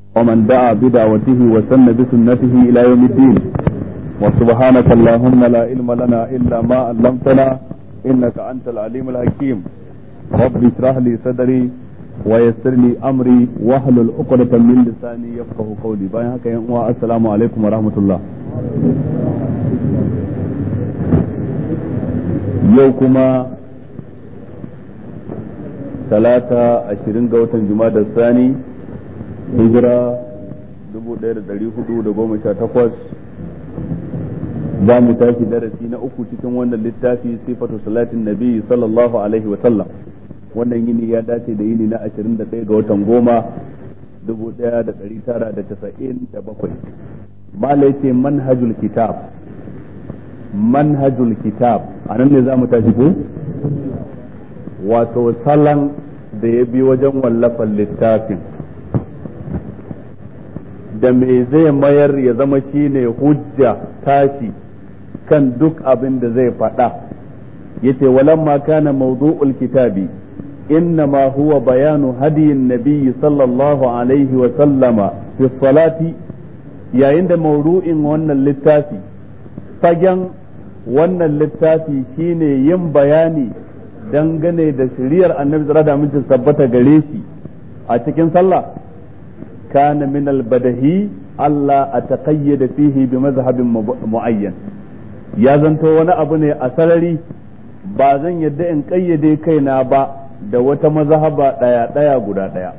ومن دعا بدعوته وسن بسنته إلى يوم الدين وسبحانك اللهم لا علم لنا إلا ما علمتنا إنك أنت العليم الحكيم رب اشرح لي صدري ويسر لي أمري واحلل عقدة من لساني يفقه قولي باين هكا السلام عليكم ورحمة الله yau kuma talata ashirin ga watan da sani hijira dubu ɗaya da ɗari hudu da goma sha takwas za mu tashi darasi na uku cikin wannan littafi sifatu salatin nabi sallallahu alaihi wa sallam wannan yini ya dace da yini na ashirin da ɗaya ga watan goma dubu ɗaya da ɗari tara da tasa'in da bakwai malai ce manhajul kitab manhajul kitab a nan ne za mu tashi ko wato salon da ya bi wajen wallafan littafin da me zai mayar ya zama shine hujja tashi kan duk abin da zai faɗa yace walamma kana mawdu'ul kitabi إنما هو بيان هدي النبي صلى الله عليه وسلم في الصلاة يا عند موضوع وانا اللتافي fagen wannan littafi shine yin bayani dangane da shiriyar annabi tsara da amincin sabbata gare shi a cikin sallah kana min albadahi Allah a taqayyada fihi bi mazhabin muayyan ya zanto wani abu ne a sarari ba zan yadda in kayyade kaina ba da wata mazhaba daya daya guda daya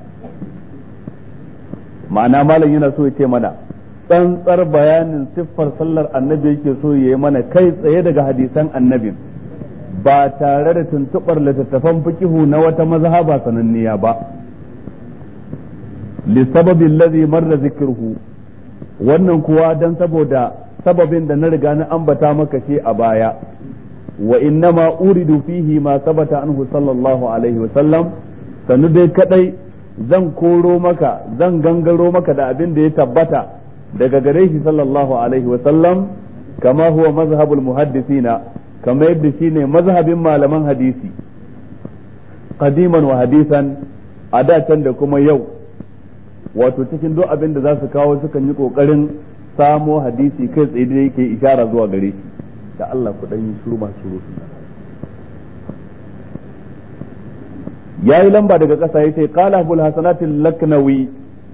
ma'ana malam yana so ya ce mana tsantsar bayanin siffar sallar annabi yake so ya yi mana kai tsaye daga hadisan annabin ba tare da tuntuɓar littattafan fikihu na wata mazhaba sananniya ba lissababin lazi marra zikirhu wannan kuwa don saboda sababin da na riga na ambata maka shi a baya wa innama uridu fihi ma sabata anhu sallallahu alaihi wa sallam sanu dai kadai zan koro maka zan gangaro maka da abin da ya tabbata daga gare shi sallallahu alaihi wa sallam kama huwa mazhabul muhaddisina kama yadda shine mazhabin malaman hadisi qadiman wa hadisan a da can da kuma yau wato cikin duk abin da za su kawo sukan yi kokarin samo hadisi kai tsaye da yake ishara zuwa gare shi da Allah ku dan yi shiru masu rusu yayi lamba daga ƙasa yace qala abul hasanat al-laknawi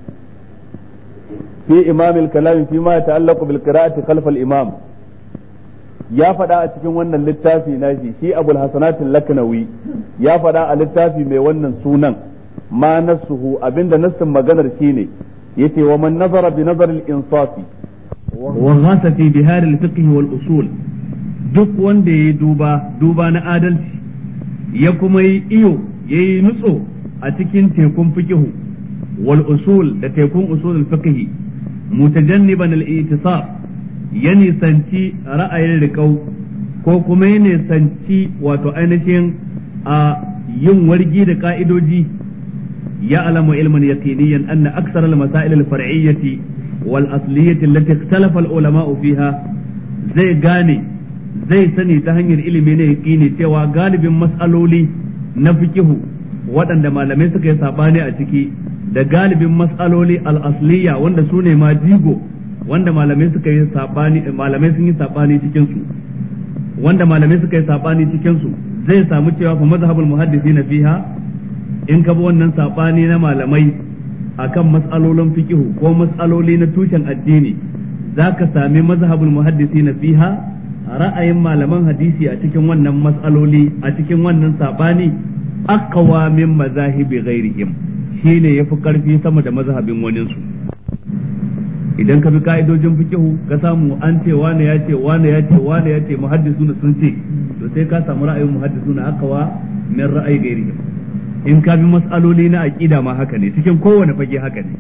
fi imam al-kalam fi ma yata'allaqu bil qira'ati khalf al-imam ya faɗa a cikin wannan littafi nashi shi abul hasanat al-laknawi ya faɗa a littafi mai wannan sunan ma nasuhu abinda nassin maganar shine yace wa man nazara bi nazar al-insafi wa ghasa fi bihar al-fiqh wal usul duk wanda ya duba duba na adalci ya kuma yi iyo ya yi nutso a cikin tekun fikihu wal usul da tekun usul fikihi mutajanniban al-i'tisab ya nisanci ra'ayin riƙau ko kuma ya nisanci wato ainihin a yin wargi da ka'idoji ya alamu ilman yaqiniyan anna aksar al-masail al-far'iyyati wal asliyyati allati ikhtalafa al-ulama'u fiha zai gane zai sani ta hanyar ilimi ne yaqini cewa galibin mas'aloli na fikihu waɗanda malamai suka yi sabani a ciki da galibin mas'aloli al-asliya wanda su ne ma jigo wanda malamai suka yi sabani malamai sun yi sabani cikin su wanda malamai suka yi sabani cikin su zai samu cewa fa mazhabul muhaddisina fiha in ka bi wannan sabani na malamai akan mas'alolin fikihu ko mas'aloli na tushen addini zaka sami mazhabul muhaddisina fiha ra'ayin malaman hadisi a cikin wannan mas'aloli a cikin wannan sabani aqwa min mazahibi ghairihim shine yafi karfi sama da mazhabin wanin su idan ka bi ka'idojin fikihu ka samu an ce wane ya ce wane ya ce wane ya ce muhaddisuna sun ce to sai ka samu ra'ayin muhaddisuna aqwa min ra'ayi ghairihim in ka bi mas'aloli na aqida ma haka ne cikin kowane fage haka ne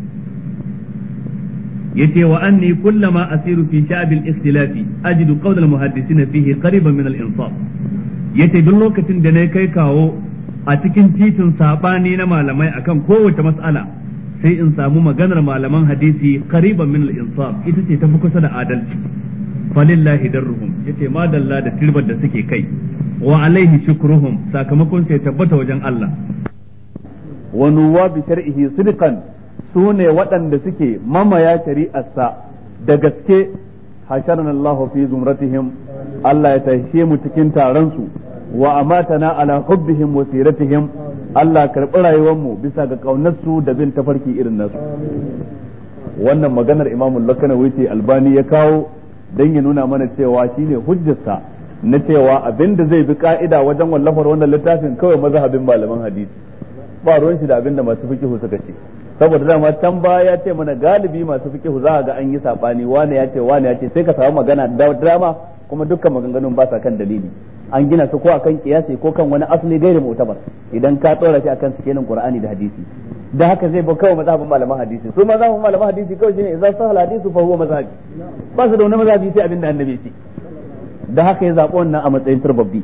yace wa anni kullama asiru fi sha'b al-ikhtilaf ajidu qawl al-muhaddisina fihi qariban min al-insaf yace duk lokacin da na kai kawo a cikin titin sabani na malamai akan kowace mas'ala sai in samu maganar malaman hadisi qariban min al-insaf ita ce tafi kusa da adalci falillahi darruhum yace ma dalla da tirbar da suke kai wa alaihi shukruhum sakamakon sai tabbata wajen Allah wa nuwabi shar'ihi sidqan su ne waɗanda suke mamaya shari'arsa da gaske hasharna Allahu fi zumratihim Allah ya tashe mu cikin taron su wa amatana ala hubbihim wa siratihim Allah karɓi rayuwar mu bisa ga kaunar su da bin tafarki irin nasu wannan maganar Imam Lakanawi ce Albani ya kawo dan ya nuna mana cewa shine hujjarsa na cewa abinda zai bi ka'ida wajen wallafar wannan littafin kawai mazhabin malaman hadisi ba ruwan shi da abinda masu fikihu suka ce saboda dama can baya ya ce mana galibi masu fikihu za ga an yi sabani wane ya ce wane ya ce sai ka samu magana da drama kuma dukkan maganganun ba sa kan dalili an gina su ko akan kiyasi ko kan wani asali gairi mu'tabar idan ka tsora shi akan sikelin qur'ani da hadisi da haka zai ba kawai mazhabin malaman hadisi su mazhabin malaman hadisi kawai shine idan sahal hadisu fa huwa mazhabi ba su da wani mazhabi sai abinda annabi ya ce da haka ya zaɓi wannan a matsayin turbabbi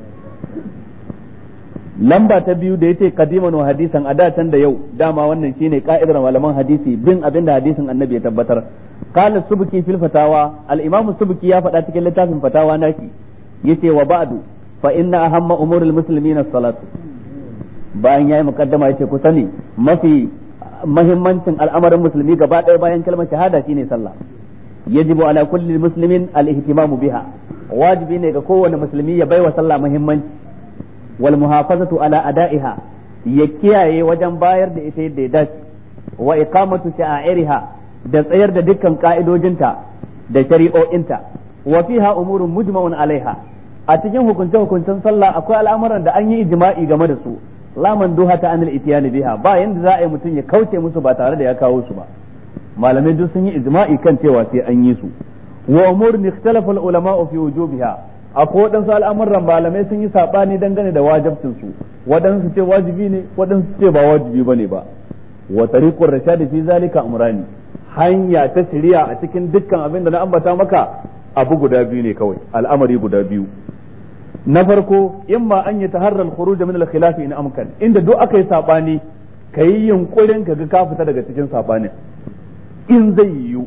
lamba ta biyu da yace qadiman wa hadisan a can da yau dama wannan shine ka'idar malaman hadisi bin abin da hadisin annabi ya tabbatar qala subki fil fatawa al imam subki ya faɗa cikin littafin fatawa naki yace wa ba'du fa inna ahamma umuril muslimin as-salatu bayan yayi mukaddama yace ku sani mafi mahimmancin al'amarin musulmi gaba ɗaya bayan kalmar shahada shine sallah yajibu ala kulli muslimin al-ihtimamu biha wajibi ne ga kowane musulmi ya baiwa sallah muhimmanci wal muhafazatu ala ada'iha ya kiyaye wajen bayar da ita yadda ya dace wa iqamatu sha'airiha da tsayar da dukkan ka'idojinta da shari'o'inta wa fiha umurun mujma'un alaiha a cikin hukunce hukuncen sallah akwai al'amuran da an yi ijma'i game da su la duha ta anil itiyani biha ba yanda za a yi mutum ya kauce musu ba tare da ya kawo su ba malamai duk sun yi ijma'i kan cewa sai an yi su wa umurun ikhtalafa al ulama fi wujubiha akwai waɗansu al'amuran malamai sun yi saɓani dangane da wajibcin su waɗansu ce wajibi ne waɗansu ce ba wajibi bane ba wa tariqur rashad fi zalika amrani hanya ta shari'a a cikin dukkan abin da na ambata maka abu guda biyu ne kawai al'amari guda biyu na farko imma an yi taharrar khuruj min al-khilaf in amkan inda duk aka yi sabani kayi yunkurin ka ga ka fita daga cikin sabanin in zai yiwu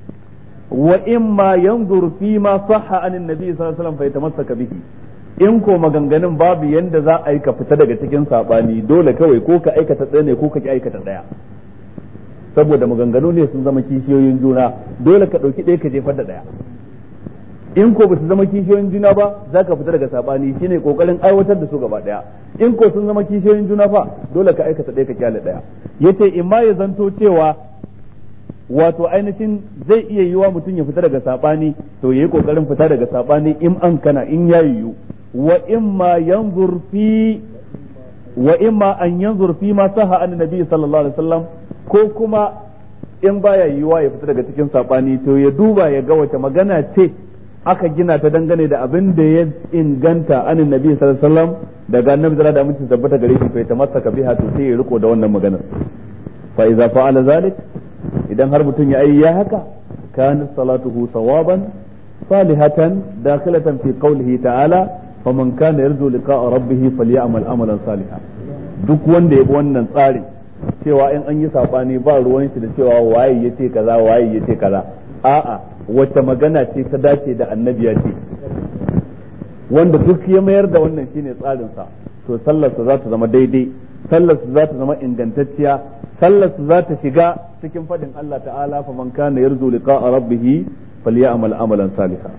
wa imma yanzur fi ma sahha anin nabi sallallahu alaihi wasallam fa yatamassaka bihi in ko maganganun babu yanda za a yi ka fita daga cikin sabani dole kawai ko ka aikata ɗaya ne ko ka ki aikata ɗaya saboda maganganu ne sun zama kishiyoyin juna dole ka ɗauki ɗaya ka jefar da ɗaya in ko ba su zama kishiyoyin juna ba za ka fita daga sabani shine kokarin aiwatar da su gaba ɗaya in ko sun zama kishiyoyin juna fa dole ka aikata ɗaya ka kyale ɗaya yace in ma ya zanto cewa wato ainihin zai iya yiwa mutum ya fita daga sabani to yayi kokarin fita daga sabani in an kana in ya yiwu wa imma yanzur fi wa imma an yanzur fi ma saha an nabi sallallahu alaihi wasallam ko kuma in baya yiwa ya fita daga cikin sabani to ya duba ya ga wace magana ce aka gina ta dangane da abin da ya inganta an nabi sallallahu alaihi wasallam daga annabi da da mutum tabbata gare shi fa ta masaka biha to sai ya riko da wannan maganar fa idza fa'ala zalik idan har mutum ya yi ya haka kana salatuhu sawaban salihatan dakhilatan fi qawlihi ta'ala faman kana yarju liqa'a rabbih falyamal amalan salihan duk wanda ya bi wannan tsarin cewa in an yi sabani ba ruwan shi da cewa waye yace kaza waye yace kaza a'a wacce magana ce ta dace da annabi ya ce wanda duk ya mayar da wannan shine tsarin sa to sallarsa za ta zama daidai sallarsa za ta zama ingantacciya sallarsa za ta shiga cikin fadin Allah ta'ala fa man kana yarju liqa'a rabbih falyamal amalan salihan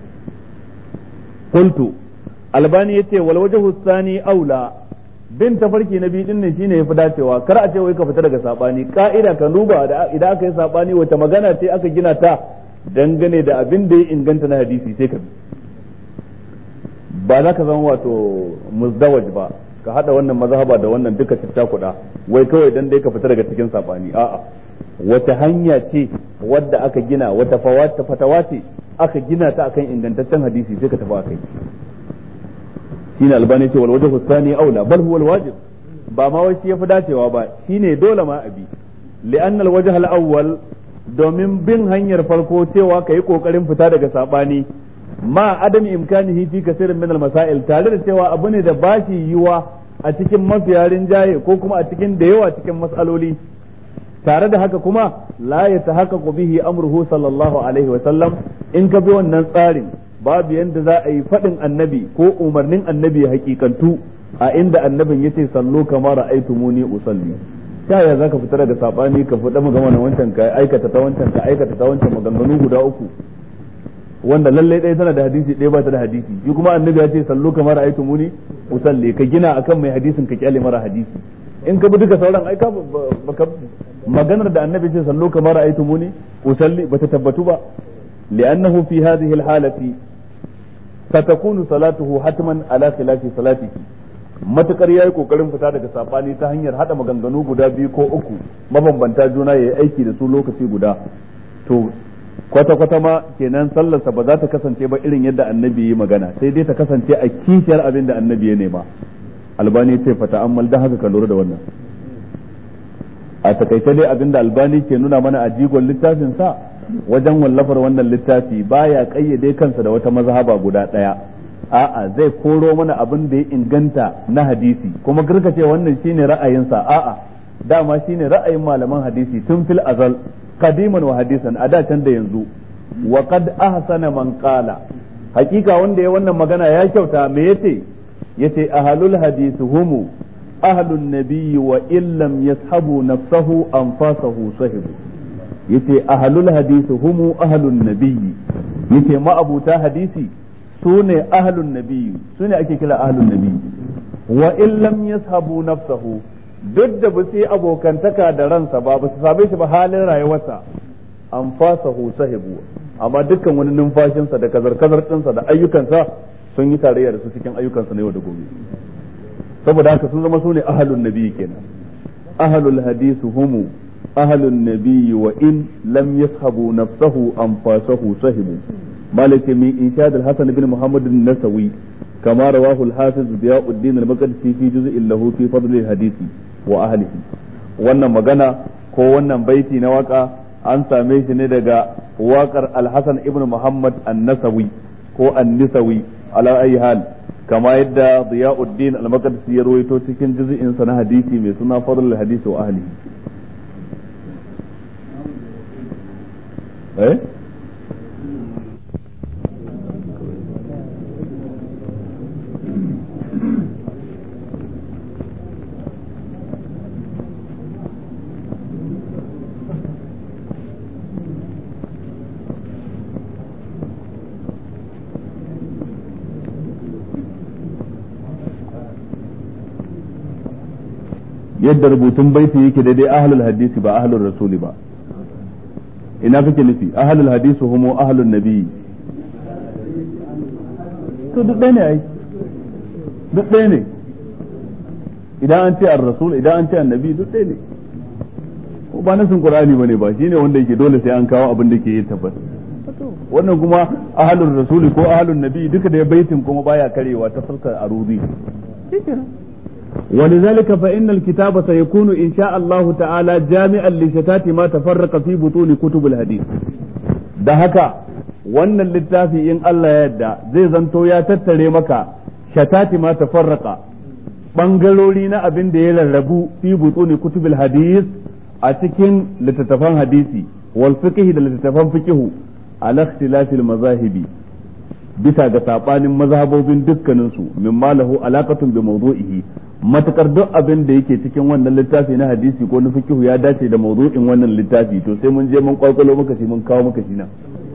qultu albani yace wal wajhu thani aula bin tafarki na biyu din ne shine yafi dacewa kar a ce wai ka fita daga sabani ka'ida ka duba idan aka yi sabani wata magana ce aka gina ta dangane da abin da ya inganta na hadisi sai ka bi ba za ka zama wato muzdawaj ba ka hada wannan mazhaba da wannan duka citta kuɗa wai kawai dan dai ka fita daga cikin sabani a'a wata hanya ce wadda aka gina wata fawata fatawa ce aka gina ta akan ingantaccen hadisi sai ka tafi akai shine albani ce wal wajhu thani aula bal huwa al wajib ba ma wai shi yafi dacewa ba shine dole ma abi li'anna al wajh al awwal domin bin hanyar farko cewa kai kokarin fita daga sabani ma adam imkanihi fi kasirin min al masail tare da cewa abu ne da bashi yiwa a cikin mafiya rinjaye ko kuma a cikin da yawa cikin mas'aloli tare da haka kuma la ya tahaqqaqu bihi amruhu sallallahu alaihi wa sallam in ka bi wannan tsarin babu yanda za a yi faɗin annabi ko umarnin annabi hakikantu a inda annabin yace sallu kama ra'aytumuni usalli ta ya zaka fita daga sabani ka fita magana wancan ka aikata ta wancan ka aikata ta wancan maganganu guda uku wanda lalle ɗaya tana da hadisi ɗaya ba ta da hadisi shi kuma annabi ya ce sallu kamar aitu muni usalli ka gina akan mai hadisin ka kyale mara hadisi in ka bi duka sauran aika baka maganar da annabi ce sallu kamar aitu muni usalli bata tabbatu ba li'annahu fi hadhihi al-halati satakunu salatuhu hatman ala khilafi salatihi matukar yayi kokarin fita daga sabani ta hanyar hada maganganu guda biyu ko uku mabambanta juna yayi aiki da su lokaci guda to kwata-kwata ma kenan sallarsa ba za ta kasance ba irin yadda annabi yi magana sai dai ta kasance a kishiyar abin da annabi ya nema albani ce fata ammal da haka ka lura da wannan a takaice dai abin da albani ke nuna mana a jigon littafin sa wajen wallafar wannan littafi baya kayyade kansa da wata mazhaba guda daya a'a zai koro mana abin da ya inganta na hadisi kuma ce wannan shine ra'ayinsa a'a dama shine ra'ayin malaman hadisi tun fil azal qadiman wa hadisan a da can da yanzu wa qad ahsana man qala hakika wanda ya wannan magana ya kyauta me yace yace ahlul hadith humu ahlun nabiyyi wa illam yashabu nafsahu anfasahu sahibu yace ahlul hadith humu ahlun nabiyyi yace ma'abuta hadisi sune ahlun nabiyyi sune ake kira ahlun nabiyyi wa illam yashabu nafsahu duk da ba su yi abokantaka da ransa ba ba su same shi ba halin rayuwarsa an fasa sahibu amma dukkan wani numfashinsa da kazar-kazar ɗinsa da ayyukansa sun yi tarayya da su cikin ayyukansa na yau da gobe saboda haka sun zama su ne ahalun nabi kenan ahalul hadisu humu ahalun nabi wa in lam yashabu nafsahu an fasahu sahibu malaka min inshad al-hasan bin muhammad an-nasawi كما رواه الحافظ ضياء الدين المقدسي في جزء له في فضل الحديث وأهله wannan magana ko wannan baiti na waka an same shi ne daga wakar alhassan ibn muhammad an-nasawi ko an-nisawi ala ayi hal kama yadda diyauddin al-maqdisi ya rawaito cikin juz'in sa na hadisi mai suna fadlul hadisi wa ahlihi eh yadda rubutun baiti yake daidai ahlul hadisi ba ahlul rasuli ba ina kake nufi ahlul hadisi humo ahlul nabi to duk ɗaya ne ai duk ɗaya ne idan an ce ar rasul idan an ce annabi duk ɗaya ne ko ba nasin qur'ani bane ba shine wanda yake dole sai an kawo abin da ke yi tabbas wannan kuma ahlul rasuli ko ahlul nabi duka da baitin kuma baya karewa ta fuskar arudi ولذلك فإن الكتاب سيكون إن شاء الله تعالى جامعا لشتات ما تفرق في بطون كتب الحديث da haka wannan littafi in Allah ya yadda zai zanto ya tattare maka shatati ma tafarraka bangarori na abin da ya rarrabu fi butuni kutubil hadis a cikin littattafan hadisi wal fiqh da littattafan fiqh ala ikhtilafil mazahibi bisa ga sabanin mazhabobin dukkaninsu mimma lahu alaqatun bi mawdu'ihi matakar duk abin da yake cikin wannan littafi na hadisi ko na fikihu ya dace da mawdu'in wannan littafi to sai mun je mun kwakwalo maka shi mun kawo maka shi nan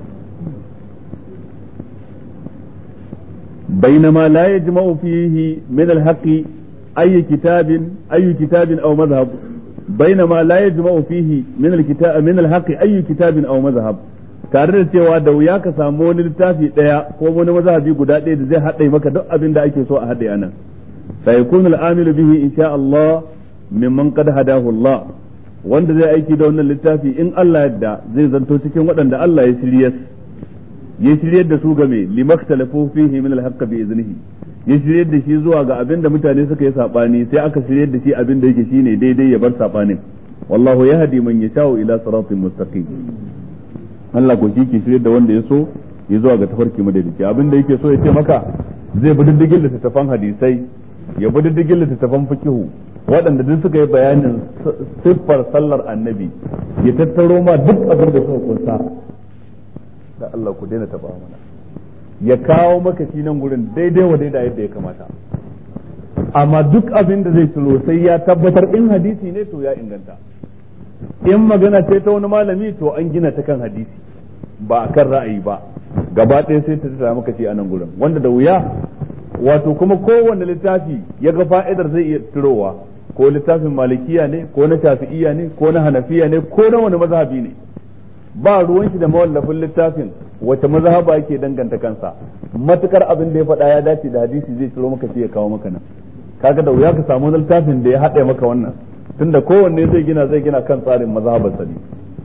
بينما لا يجمع فيه من الحق أي كتاب أي كتاب أو مذهب بينما لا يجمع فيه من الكتاب من الحق أي كتاب أو مذهب tare da cewa da wuya ka samu wani littafi ɗaya ko wani mazhabi guda ɗaya da zai haɗe maka duk abin da ake so a haɗe anan سيكون العامل به إن شاء الله ممن قد هداه الله wanda zai aiki da wannan littafi in Allah yadda zai zanto cikin waɗanda Allah ya shiryar ya shiryar da su game limaktalafu fihi min alhaqq bi iznihi ya shiryar da shi zuwa ga abin da mutane suka yi sabani sai aka shiryar da shi abin da yake shine daidai ya bar sabanin wallahu yahdi man yasha'u ila siratin mustaqim Allah ko shi ke shiryar da wanda ya so ya zuwa ga tafarki madaidaici abin da yake so ya ce maka zai bi diddigin littattafan hadisai ya bi diddigin littattafan fikihu waɗanda duk suka yi bayanin siffar sallar annabi ya tattaro ma duk abin da suka kunsa da Allah ku daina taba mana ya kawo maka shi nan gurin daidai wa daidai yadda ya kamata amma duk abin da zai ciro sai ya tabbatar in hadisi ne to ya inganta in magana ce ta wani malami to an gina ta kan hadisi ba a kan ra'ayi ba gaba ɗaya sai ta tsaya maka ce a nan gurin wanda da wuya wato kuma kowanne littafi ya ga fa'idar zai iya tirowa ko littafin malikiya ne ko na shafi'iya ne ko na hanafiya ne ko na wani mazhabi ne ba ruwan shi da mawallafin littafin wace mazhaba yake danganta kansa matukar abin da ya faɗa ya dace da hadisi zai ciro maka sai ya kawo maka nan kaga da wuya ka samu littafin da ya haɗe maka wannan tunda kowanne zai gina zai gina kan tsarin mazhabarsa ne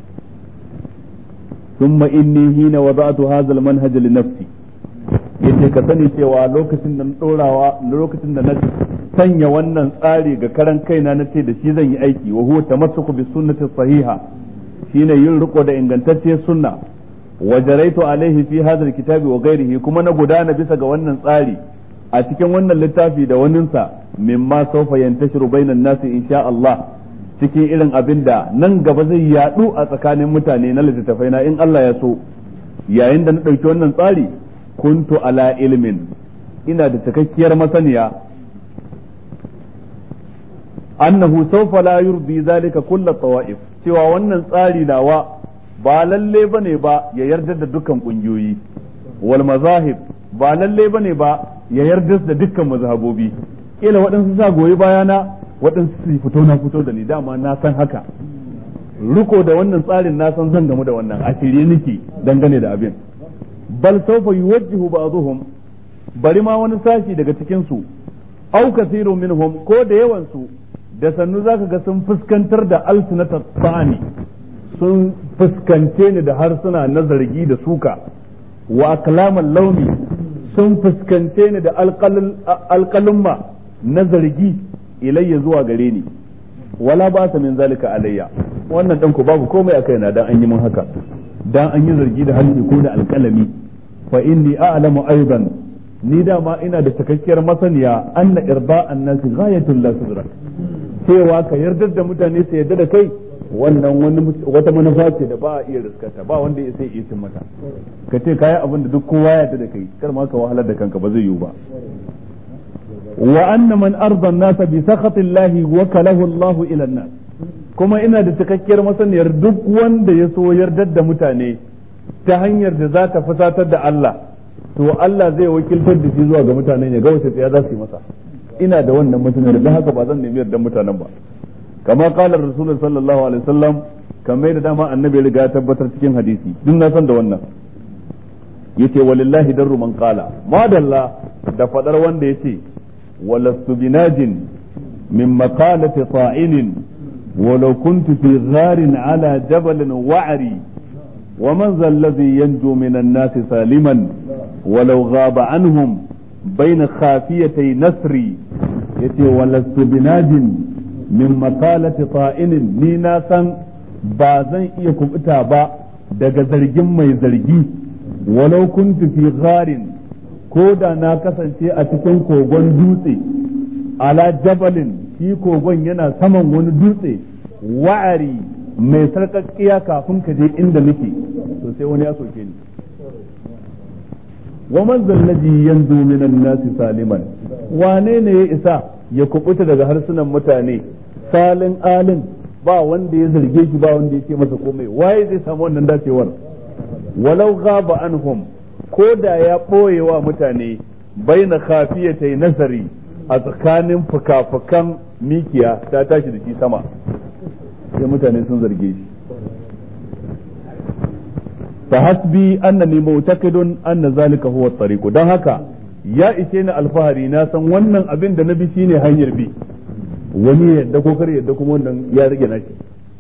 ثم إني حين وضعت هذا المنهج لنفسي yace ka sani cewa lokacin da na dorawa lokacin da na sanya wannan tsari ga karan kaina na ce da shi zan yi aiki wa huwa tamassuku bi sunnati sahiha shine yin riko da ingantacciyar sunna wa jaraitu alaihi fi hadha alkitabi wa ghairihi kuma na gudana bisa ga wannan tsari a cikin wannan littafi da waninsa mimma sawfa yantashiru bainan nasi insha Allah cikin irin abin da nan gaba zai yadu a tsakanin mutane na littattafai na in Allah ya so yayin da na ɗauki wannan tsari kuntu ala ilmin ina da cikakkiyar masaniya annahu sawfa la yurdi zalika kullu tawa'if cewa wannan tsari nawa ba lalle bane ba ya yarda da dukkan kungiyoyi wal mazahib ba lalle bane ba ya yarda da dukkan mazhabobi kila waɗansu sa goyi bayana waɗansu su fito na fito da ni dama na san haka riko da wannan tsarin na san zan gamu da wannan a shirye nake dangane da abin bal sawfa yuwajjihu ba'dhum bari ma wani sashi daga cikin su aw kathiru minhum ko da yawan su da sannu zaka ga sun fuskantar da alsunata tsani sun fuskance ni da harsuna na zargi da suka wa kalaman launi sun fuskance ni da alƙalumma na zargi ilayya zuwa gare ni wala ba sa min zalika alayya wannan dan ku babu komai a kaina dan an yi mun haka dan an yi zargi da harshe ko da alƙalami fa inni a'lamu aidan ni dama ina da cikakkiyar masaniya anna irda'an nasi ghayatul la tudrak cewa ka yarda da mutane su yarda da kai wannan wani wata manufa ce da ba a iya riskata ba wanda ya sai iya cin mata ka ce kayi abin da duk kowa ya yarda da kai kar ma ka wahalar da kanka ba zai yiwu ba wa anna man arda an-nasa bi sakhati Allah wa kalahu Allah ila an-nas kuma ina da cikakkiyar masaniyar duk wanda ya so yardar da mutane ta hanyar da za ta fusatar da Allah to Allah zai wakiltar da shi zuwa ga mutanen ya ga wace tsaya za su yi masa ina da wannan masaniyar da haka ba zan nemi yardar mutanen ba kama qala rasulullah sallallahu alaihi wasallam kamar da dama annabi ya riga ya tabbatar cikin hadisi duk na san da wannan yace walillahi darru man qala madalla da fadar wanda yace walastu binajin min maqalati ta'inin ولو كنت في غار على جبل وعري ومن ذا الذي ينجو من الناس سالما ولو غاب عنهم بين خافيتي نسري يتي ولست بناج من مقالة طائن نينا سن بازن إيكم إتابا daga zargin mai zargi walau kuntu fi gharin ko da na kasance a cikin kogon dutse ala jabalin shi kogon yana saman wani dutse wa'ari mai sarƙaƙƙiya kafin ka je inda nake to sai wani ya soke ni wa man zallaji yanzu minan nasi saliman wane ne ya isa ya kubuta daga harsunan mutane salin alin ba wanda ya zarge shi ba wanda ya ce masa komai waye zai samu wannan dacewar walau ghaba anhum ko da ya ɓoye wa mutane baina khafiyatai nazari a tsakanin fuka-fukan mikiya ta tashi da shi sama sai mutane sun zarge shi fa hasbi annani mu'taqidun anna zalika huwa at-tariq dan haka ya ishe ni alfahari na san wannan abin da na bi shine hanyar bi wani yadda ko kar yadda kuma wannan ya rage nashi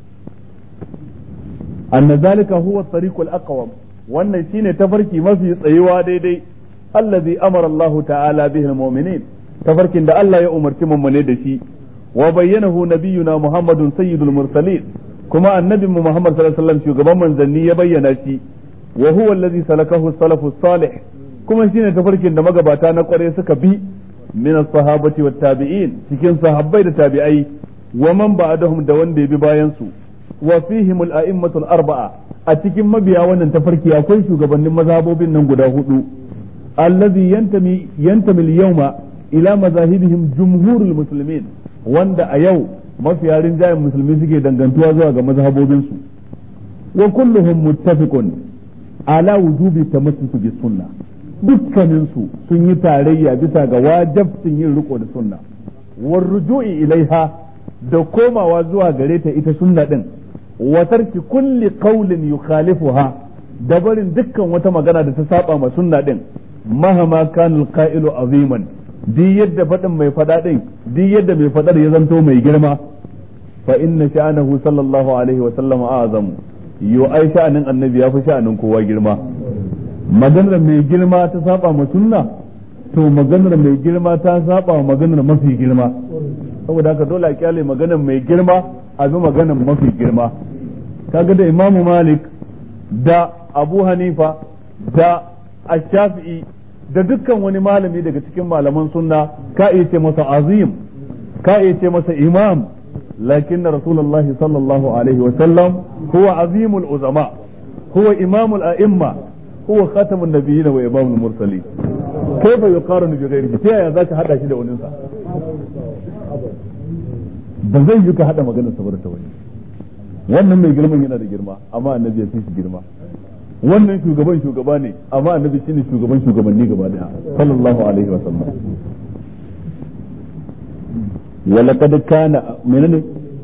anna zalika huwa at-tariq al-aqwam wannan shine tafarki mafi tsayuwa daidai allazi amara Allah ta'ala bihi al-mu'minin tafarkin da Allah ya umarci mummune da shi wa bayyanahu nabiyuna Muhammadun sayyidul mursalin kuma annabin mu Muhammad sallallahu alaihi wasallam shugaban manzanni ya bayyana shi wa huwa allazi salakahu salafu salih kuma shine tafarkin da magabata na kware suka bi min as-sahabati wat tabi'in cikin sahabbai da tabi'ai wa man ba'dahum da wanda ya bi bayan su wa fihim al-a'immatul arba'a a cikin mabiya wannan tafarki akwai shugabannin mazhabobin nan guda hudu allazi yantami yantami al-yawma ila mazahibihim jumhurul muslimin wanda a yau mafiya rinjayen musulmi suke dangantuwa zuwa ga mazhabobinsu wa kulluhum muttafiqun ala wujubi tamassuku bis sunna dukkanin su sun yi tarayya bisa ga wajibcin yin riko da sunna war ruju'i ilaiha da komawa zuwa gare ta ita sunna din wa tarki kulli qawlin yukhalifuha da barin dukkan wata magana da ta saba ma sunna din mahama kanul qa'ilu aziman duk yadda faɗin mai faɗa ɗin duk yadda mai faɗar ya zanto mai girma fa inna sha'anahu sallallahu alaihi wa sallam azamu yo ai sha'anin annabi ya fi sha'anin kowa girma maganar mai girma ta saba ma sunna to maganar mai girma ta saba ma maganar mafi girma saboda haka dole a kyale maganar mai girma a bi maganar mafi girma kaga da imamu malik da abu hanifa da ash-shafi'i da dukkan wani malami daga cikin malaman sunna ka iya ce masa azim ka iya ce masa imam lakin rasulullah sallallahu alaihi wa sallam huwa azimul uzama huwa imamul a'imma huwa khatamun nabiyyin wa imamul mursalin kaifa yuqaranu bi ghairihi ta yaya zaka hada shi da wani sa ba zai yi ka hada maganar sa ta wani wannan mai girman yana da girma amma annabi ya fi shi girma wannan shugaban shugaba ne amma annabi shine shugaban shugabanni gaba daya sallallahu alaihi wa sallam ولقد كان منين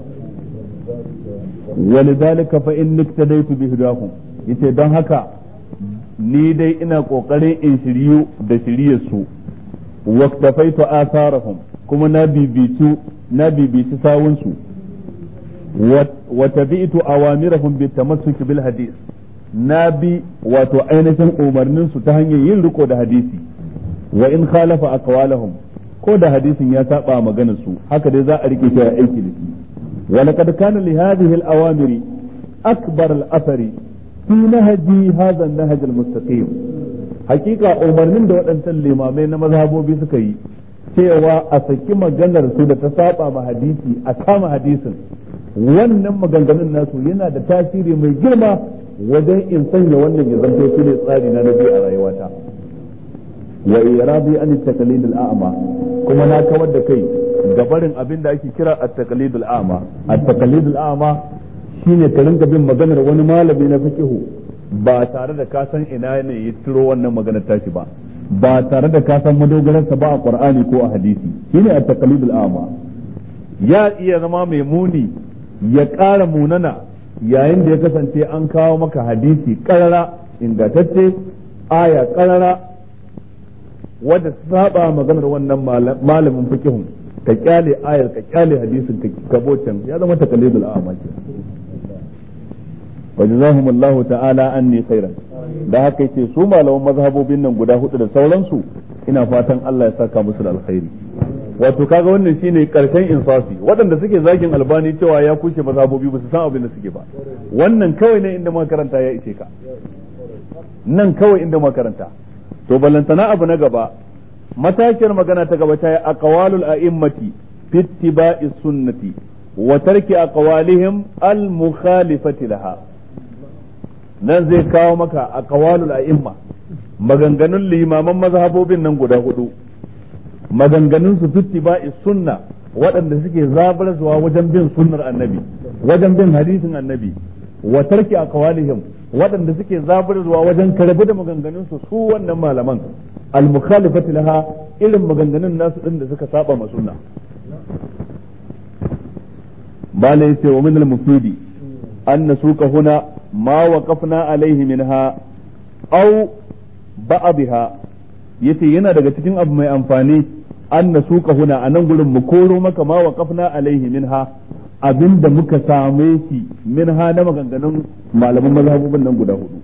ولذلك فإن اقتديت بهداهم yace don haka ni dai ina kokarin in shiryu da shiryar su waqtafaitu atharahum kuma na bibitu na bibici sawun su wa tabi'tu awamirahum bitamassuki bil hadith na bi wato ainihin umarnin su ta hanyar yin riko da hadisi wa in khalafa aqwalahum ko da hadisin ya saba maganar su haka dai za a rike shi a aiki da shi wa laqad kana li hadhihi al awamiri akbar al athari fi nahji hadha an nahj al mustaqim hakika umarnin da waɗancan limamai na mazhabobi suka yi cewa a saki maganar su da ta saba ma hadisi a kama hadisin wannan maganganun nasu yana da tasiri mai girma wajen in sanya wannan ya zanto shi ne tsari na nabi a rayuwata wa iradi an taqlid al-a'ma kuma na kawar da kai ga barin abin da ake kira at-taqlid al-a'ma at-taqlid al-a'ma shine ka rinka bin maganar wani malami na fiqhu ba tare da ka san ina ne ya tiro wannan maganar tashi ba ba tare da ka san madogararsa ba a qur'ani ko a hadisi shine at-taqlid al-a'ma ya iya zama mai muni ya ƙara munana yayin da ya kasance an kawo maka hadisi karara ingantacce aya karara wadda saba maganar wannan malamin fikihun ka kyale ayar ka kyale hadisin ka kabocin ya zama takalidul a'ma ke wajazahum Allah ta'ala anni khairan da haka yace su malaman mazhabobin nan guda hudu da sauransu ina fatan Allah ya saka musu da alkhairi wato kaga wannan shine karshen insafi waɗanda suke zagin albani cewa ya kushe mazhabobi ba su san abin da suke ba wannan kawai ne inda makaranta ya ishe ka nan kawai inda makaranta to ballantana abu na gaba matashiyar magana ta gaba ta yi aqwalul a'immati fi ittiba'i sunnati wa tarki aqwalihim al mukhalifati laha nan zai kawo maka aqwalul a'imma maganganun limaman mazhabobin nan guda hudu maganganun su ittiba'i sunna waɗanda suke zabarzuwa wajen bin sunnar annabi wajen bin hadisin annabi wa tarki aqwalihim waɗanda suke zabarzuwa wajen karbi da maganganun su su wannan malaman al-mukhalifati laha irin maganganun nasu din da suka saba ma sunna bala yace wa min al-mufidi an nasuka huna ma waqafna alaihi minha aw ba'dha yace yana daga cikin abu mai amfani an nasuka huna a nan gurin mu koro maka ma waqafna alaihi minha abinda muka same shi minha na maganganun malaman mazhabubin nan guda hudu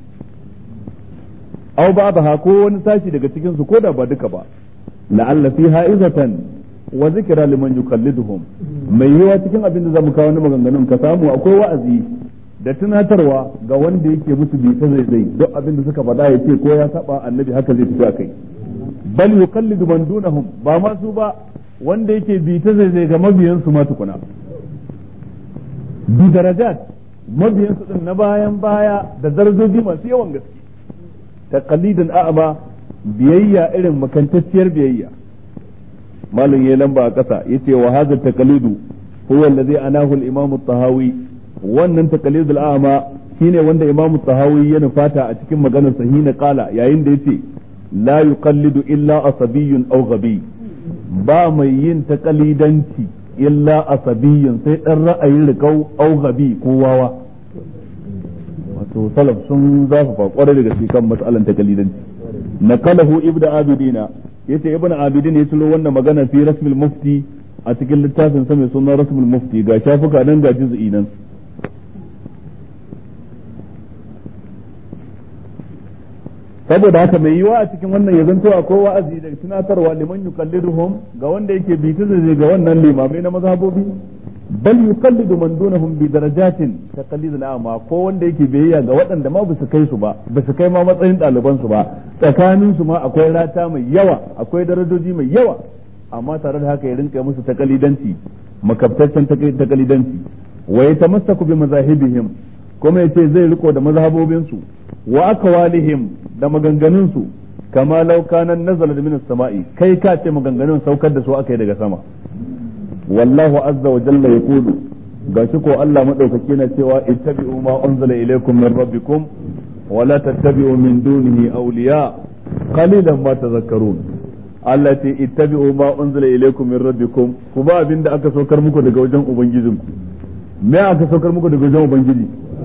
aw ba'daha ko wani sashi daga cikin su koda ba duka ba la'alla fiha izatan wa zikra liman yuqalliduhum mai yiwa cikin abin da zamu kawo na maganganun ka samu akwai wa'azi da tunatarwa ga wanda yake musu bi ta zai zai duk abin da suka faɗa ya ce ko ya saba annabi haka zai tafi akai bal yuqallidu man dunahum ba ma su ba wanda yake bi ta zai zai ga mabiyan su ma tukuna bi darajat mabiyan su din na bayan baya da darajoji masu yawan gaske taqalidan a'ma biyayya irin makantacciyar biyayya malin yayi lamba a ƙasa yace wa hadha taqlidu huwa alladhi anahu al-imam at-tahawi wannan taqlidul a'ma shine wanda imam at-tahawi ya nufata a cikin maganar sahina qala yayin da yace la yuqallidu illa asabiyyun aw ghabi ba mai yin taqlidanci illa asabiyyun sai dan ra'ayin rikau aw ghabi ko wawa wato salaf sun zafafa kwarai da gaske kan mas'alan taqlidanci naqalahu ibnu abidina yace ibnu abidin ya tulo wannan magana fi rasmil mufti a cikin littafin sa mai sunan rasmul mufti ga shafuka nan ga juz'i nan saboda haka mai yiwa a cikin wannan ya zanto akwai wa'azi da tunatarwa liman yuqalliduhum ga wanda yake bi ta zai ga wannan limamai na mazhabobi bal yuqallidu man dunahum bi darajatin taqlid al-a'ma ko wanda yake biyayya ga waɗanda ma ba su kai su ba ba su kai ma matsayin ɗaliban su ba tsakanin su ma akwai rata mai yawa akwai darajoji mai yawa amma tare da haka ya rinka musu takalidanci makabtaccen takalidanci wa yatamassaku bi mazahibihim kuma yace zai riko da mazhabobin su wa akwalihim da maganganun su kama law kana nazala min as-sama'i kai ka ce maganganun saukar da su aka yi daga sama wallahu azza wa jalla yaqulu gashi ko Allah madaukake na cewa ittabi'u ma unzila ilaykum min rabbikum wa la tattabi'u min dunihi awliya qalilan ma tadhakkarun Allah ce ittabi'u ma unzila ilaykum min rabbikum ku ba abinda aka saukar muku daga wajen ubangijinku me aka saukar muku daga wajen ubangiji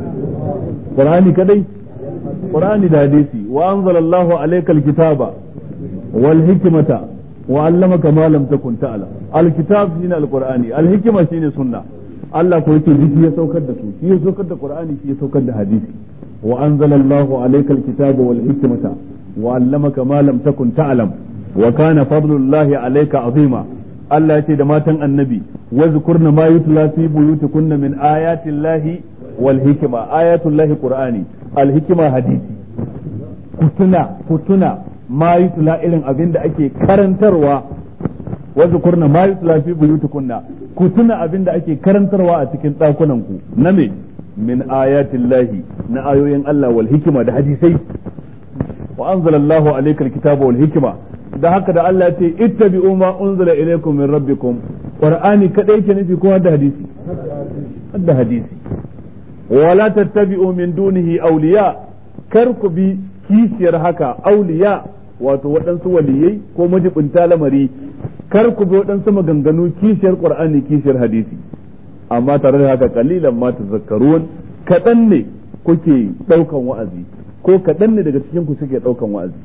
Qur'ani kadai Qur'ani da hadisi wa anzalallahu alayka alkitaba wal hikmata wa allamaka ma lam takun ta'lam alkitab shine alqur'ani alhikma shine sunna Allah ko yake shi ya saukar da su shi ya saukar da Qur'ani shi ya saukar da hadisi wa anzalallahu alayka alkitaba wal hikmata wa allamaka ma lam takun ta'lam wa kana fadlullahi alayka azima Allah ce da matan annabi wa zkurna ma yutla fi buyutikunna min ayati llahi wal hikma ayatul lahi qur'ani al hikma hadisi kutuna kutuna ma yutla irin abin da ake karantarwa wa zkurna ma yutla fi buyutikunna kutuna abin da ake karantarwa a cikin dakunan ku na me min ayatil lahi na ayoyin Allah wal hikma da hadisai wa anzalallahu alayka alkitaba wal hikma da haka da Allah ce ittabi'u ma unzila ilaykum min rabbikum qur'ani kadai ke nufi ko da hadisi da hadisi wala tattabi'u min dunihi awliya kar ku bi kishiyar haka awliya wato waɗansu waliyai ko majibinta lamari kar ku bi waɗansu maganganu kishiyar qur'ani kishiyar hadisi amma tare da haka kalilan ma tazakkarun kaɗan ne kuke ɗaukan wa'azi ko kaɗan ne daga cikin ku suke ɗaukan wa'azi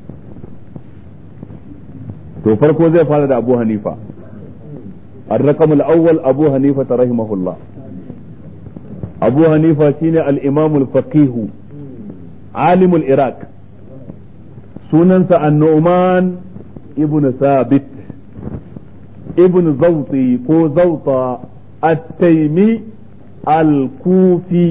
to farko zai fara da Abu Hanifa الرقم الأول أبو حنيفة رحمه الله أبو حنيفة شين الإمام الفقيه عالم العراق سننس النعمان ابن ثابت ابن زوطي كو زوطة التيمي الكوفي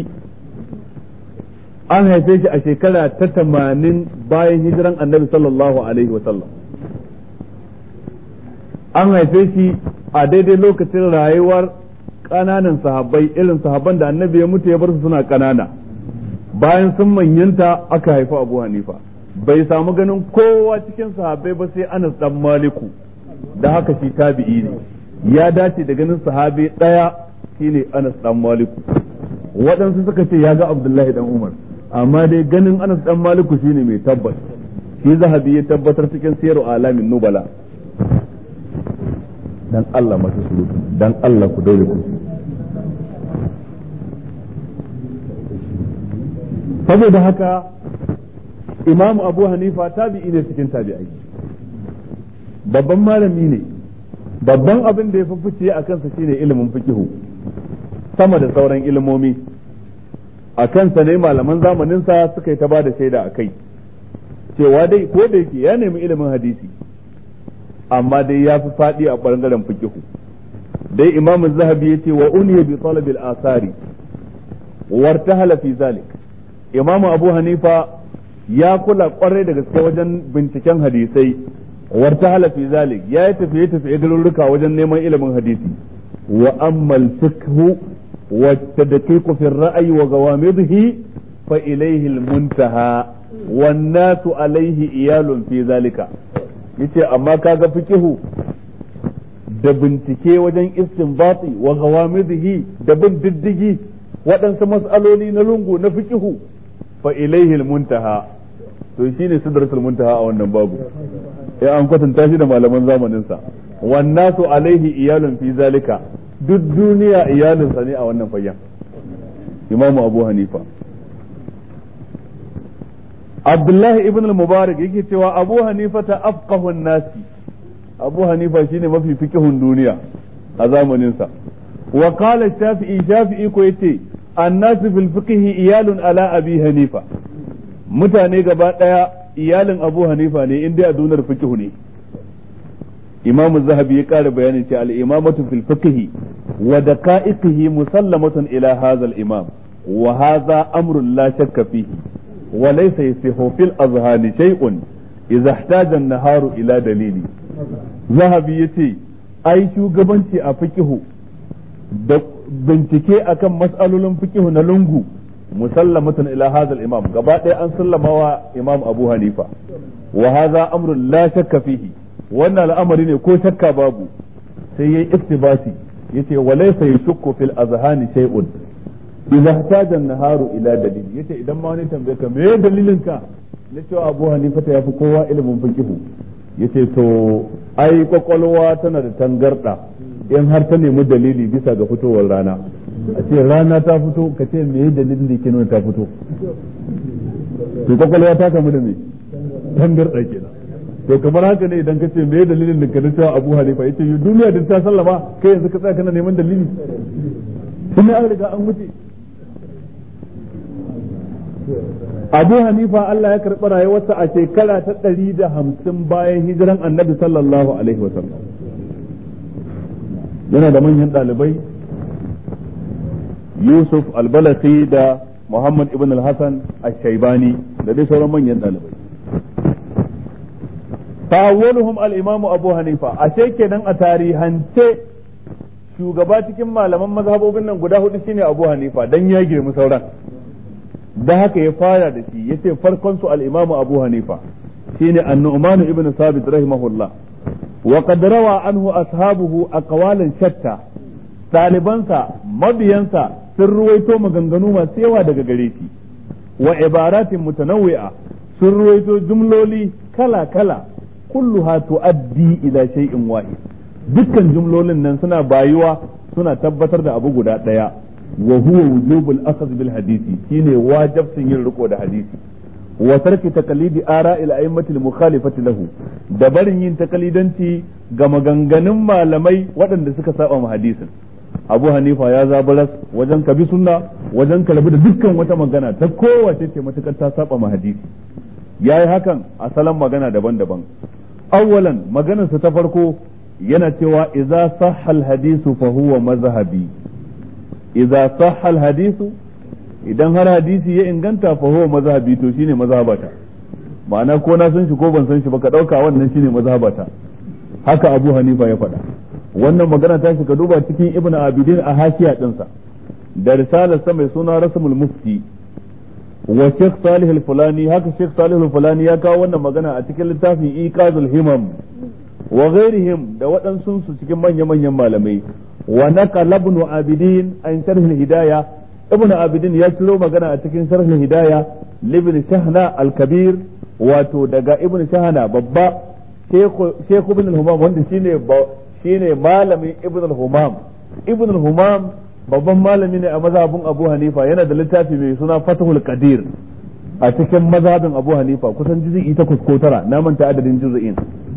an haife shi a shekara ta tamanin bayan hijiran annabi sallallahu alaihi wasallam an haife shi a daidai lokacin rayuwar ƙananan sahabbai irin sahabban da annabi ya mutu ya bar su suna ƙanana bayan sun manyanta aka haifi abu hanifa bai samu ganin kowa cikin sahabbai ba sai anas dan maliku da haka shi tabi'i ne ya dace da ganin sahabi ɗaya shine anas dan maliku waɗansu suka ce ya ga abdullahi dan umar amma dai ganin anas dan maliku shine mai tabbas shi zahabi ya tabbatar cikin siyar alamin nubala dan Allah masu surutu dan Allah ku daure ku saboda haka imam abu hanifa tabi'i ne cikin tabi'ai babban malami ne babban abin da ya fi fice a kansa shine ilimin fikihu sama da sauran ilimomi a kansa ne malaman zamaninsa suka yi ta ba da shaida a kai cewa dai ko da yake ya nemi ilimin hadisi amma dai ya fi faɗi a ɓangaren fikihu dai imam zahabi ya ce wa uniya bi talabil asari wartahala fi zalik imam abu hanifa ya kula kwarai da gaske wajen binciken hadisai wartahala fi zalik ya yi tafiye tafiye garuruka wajen neman ilimin hadisi wa ammal fikhu wa tadqiqu fi ra'yi wa gawamidhi fa ilayhi al-muntaha wan nasu alayhi iyalun fi zalika yace amma kaga fikihu da bincike wajen istinbati wa gawamidihi da bin diddigi waɗansu mas'aloli na lungu na fiqihu fa ilaihi muntaha to shine sidratul muntaha a wannan babu ya an kwatanta shi da malaman zamanin sa wannasu alaihi iyalun fi zalika duk duniya iyalinsa ne a wannan fayyan imamu abu hanifa abdullahi ibn al-mubarak yake cewa abu hanifa ta afqahun nasi abu hanifa shine mafi fikihun duniya a zamaninsa wa qala shafi'i shafi'i ko yace annasu fil fiqhi iyalun ala abi hanifa mutane gaba daya iyalin abu hanifa ne inda a dunar fikihu ne imam zahabi ya kara bayanin cewa al-imamatu fil fiqhi wa daqa'iqihi musallamatun ila hadha al-imam wa hadha amrun la shakka fihi wa laysa yasihu fil azhani shay'un idza ihtaja an-naharu ila dalili zahabi yace ai shugabanci a fiqhu da bincike akan mas'alolin fiqhu na lungu musallamatun ila hadha al-imam gaba ɗaya an sallama wa imam abu hanifa wa hadha amrun la shakka fihi wannan al'amari ne ko shakka babu sai yayi iktibasi yace walaysa yashukku fil azhani shay'un idza ihtaja an-naharu ila dalil yace idan ma wani tambaye ka me dalilin ka na cewa Abu Hanifa ta yafi kowa ilimin fiqh yace to ai kwakwalwa tana da tangarda in har ta nemi dalili bisa ga fitowar rana a ce rana ta fito ka ce me dalilin da ke nuna ta fito to kwakwalwa ta kamu da me tangarda kenan to kamar haka ne idan ka ce me dalilin da ka cewa Abu Hanifa yace yi duniya da ta sallama kai yanzu ka tsaya kana neman dalili tun an riga an wuce Abu Hanifa Allah ya karɓi rayuwarsa a shekara ta ɗari da hamsin bayan hijiran annabi sallallahu alaihi wasallam yana da manyan ɗalibai Yusuf al-Balakhi da Muhammad ibn al-Hassan al-Shaibani da dai sauran manyan ɗalibai فأولهم الإمام أبو حنيفة أشي kenan a tarihance shugaba cikin malaman mazhabobin nan guda hudu shine Abu Hanifa dan ya girmi sauran da haka ya fara da shi yace farkon su al-Imam Abu Hanifa shine An-Nu'man ibn Sabit rahimahullah wa qad rawa anhu ashabuhu aqwalan shatta ɗalibansa mabiyansa sun ruwaito maganganu masu yawa daga gare shi wa ibaratin mutanawwi'a sun ruwaito jumloli kala kala kulluha tuaddi ila shay'in wahid dukkan jumlolin nan suna bayuwa suna tabbatar da abu guda daya wa huwa wujubul akhadh bil hadisi shine wajibcin yin riko da hadisi wa tarki taqlidi ara'il a'immatil mukhalifati lahu da barin yin takalidanci ga maganganun malamai waɗanda suka saba ma hadisin Abu Hanifa ya zabaras wajen kabi sunna wajen kalabi da dukkan wata magana ta kowace ce matukar ta saba ma hadisi yayi hakan a salon magana daban-daban awwalan maganarsa ta farko yana cewa idza sahha hadisu fa huwa mazhabi idza sahha hadisu idan har hadisi ya inganta fa huwa mazhabi to shine mazhabata ma'ana ko na san shi ko ban san shi ba ka dauka wannan shine mazhabata haka Abu Hanifa ya faɗa wannan magana ta shi ka duba cikin Ibn Abidin a hashiya dinsa da risalar sa mai suna Rasmul Mufti wa Sheikh Salih al-Fulani haka Sheikh Salih al-Fulani ya kawo wannan magana a cikin littafin Iqazul Himam wa ghairihim da waɗansu su cikin manya-manyan malamai wa naqala ibn Abidin an sharh al-Hidayah ibn Abidin ya ciro magana a cikin sharh al-Hidayah libn Shahna al-Kabir wato daga ibn Shahna babba Sheikh ibn al-Humam wanda shine shine malamin ibn al-Humam ibn al-Humam babban malami ne a mazhabin Abu Hanifa yana da littafi mai suna Fathul Qadir a cikin mazhabin Abu Hanifa kusan juz'i takwas ko tara na manta adadin juz'in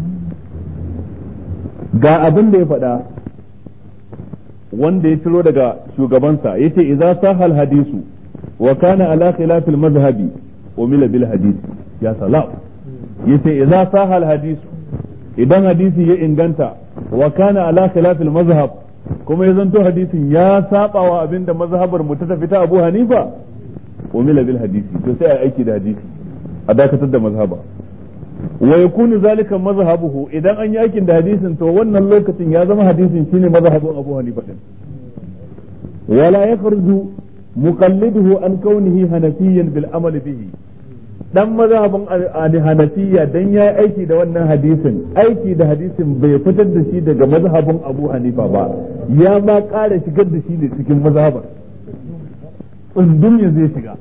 ga abin da ya faɗa wanda ya ciro daga shugabansa yace idza sahal hadisu wa kana ala khilafil mazhabi umila bil hadith ya salam yace idza sahal hadisu idan hadisi ya inganta wa kana ala khilafil mazhab kuma ya zanto hadisin ya saba wa abinda mazhabar mu ta tafi ta Abu Hanifa umila bil hadisi to sai a aiki da hadisi a dakatar da mazhaba wa yakunu zalika mazhabuhu idan an yi aikin da hadisin to wannan lokacin ya zama hadisin shine mazhabin Abu Hanifa din wala yakhruju muqalliduhu an kaunihi hanafiyyan bil amali bihi dan mazhabin hanafiya dan ya aiki da wannan hadisin aiki da hadisin bai fitar da shi daga mazhabin abu hanifa ba ya ma ƙara shigar da shi ne cikin mazhabar tsundum ya zai shiga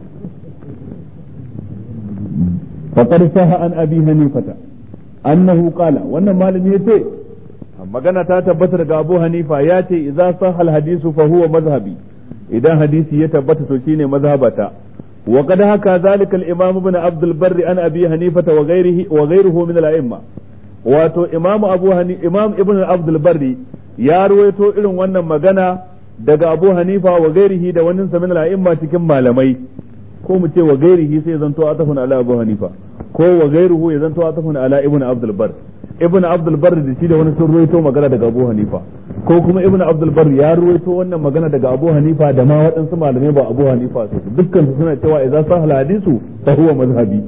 faqad saha an abi hanifata annahu qala wannan malami yace magana ta tabbata daga abu hanifa ya ce idza sahha al hadisu fa huwa mazhabi idan hadisi ya tabbata to shine mazhabata وقد حكى ذلك الإمام ابن عبد البر عن أبي حنيفة وغيره وغيره من الأئمة wato imam abu hani imam ibn abdul barri ya ruwaito irin wannan magana daga abu hanifa wa gairihi da wannan sa min al cikin malamai ko mu ce wa gairihi sai zanto atafun ala abu hanifa ko wa gairuhu ya zanto atafun ala ibn abdul bar ibn abdul bar da shi da wani sun ruwaito magana daga abu hanifa ko kuma ibn abdul bar ya ruwaito wannan magana daga abu hanifa da ma waɗansu malamai ba abu hanifa su dukkan su suna cewa idan sahal hadisu fa huwa mazhabi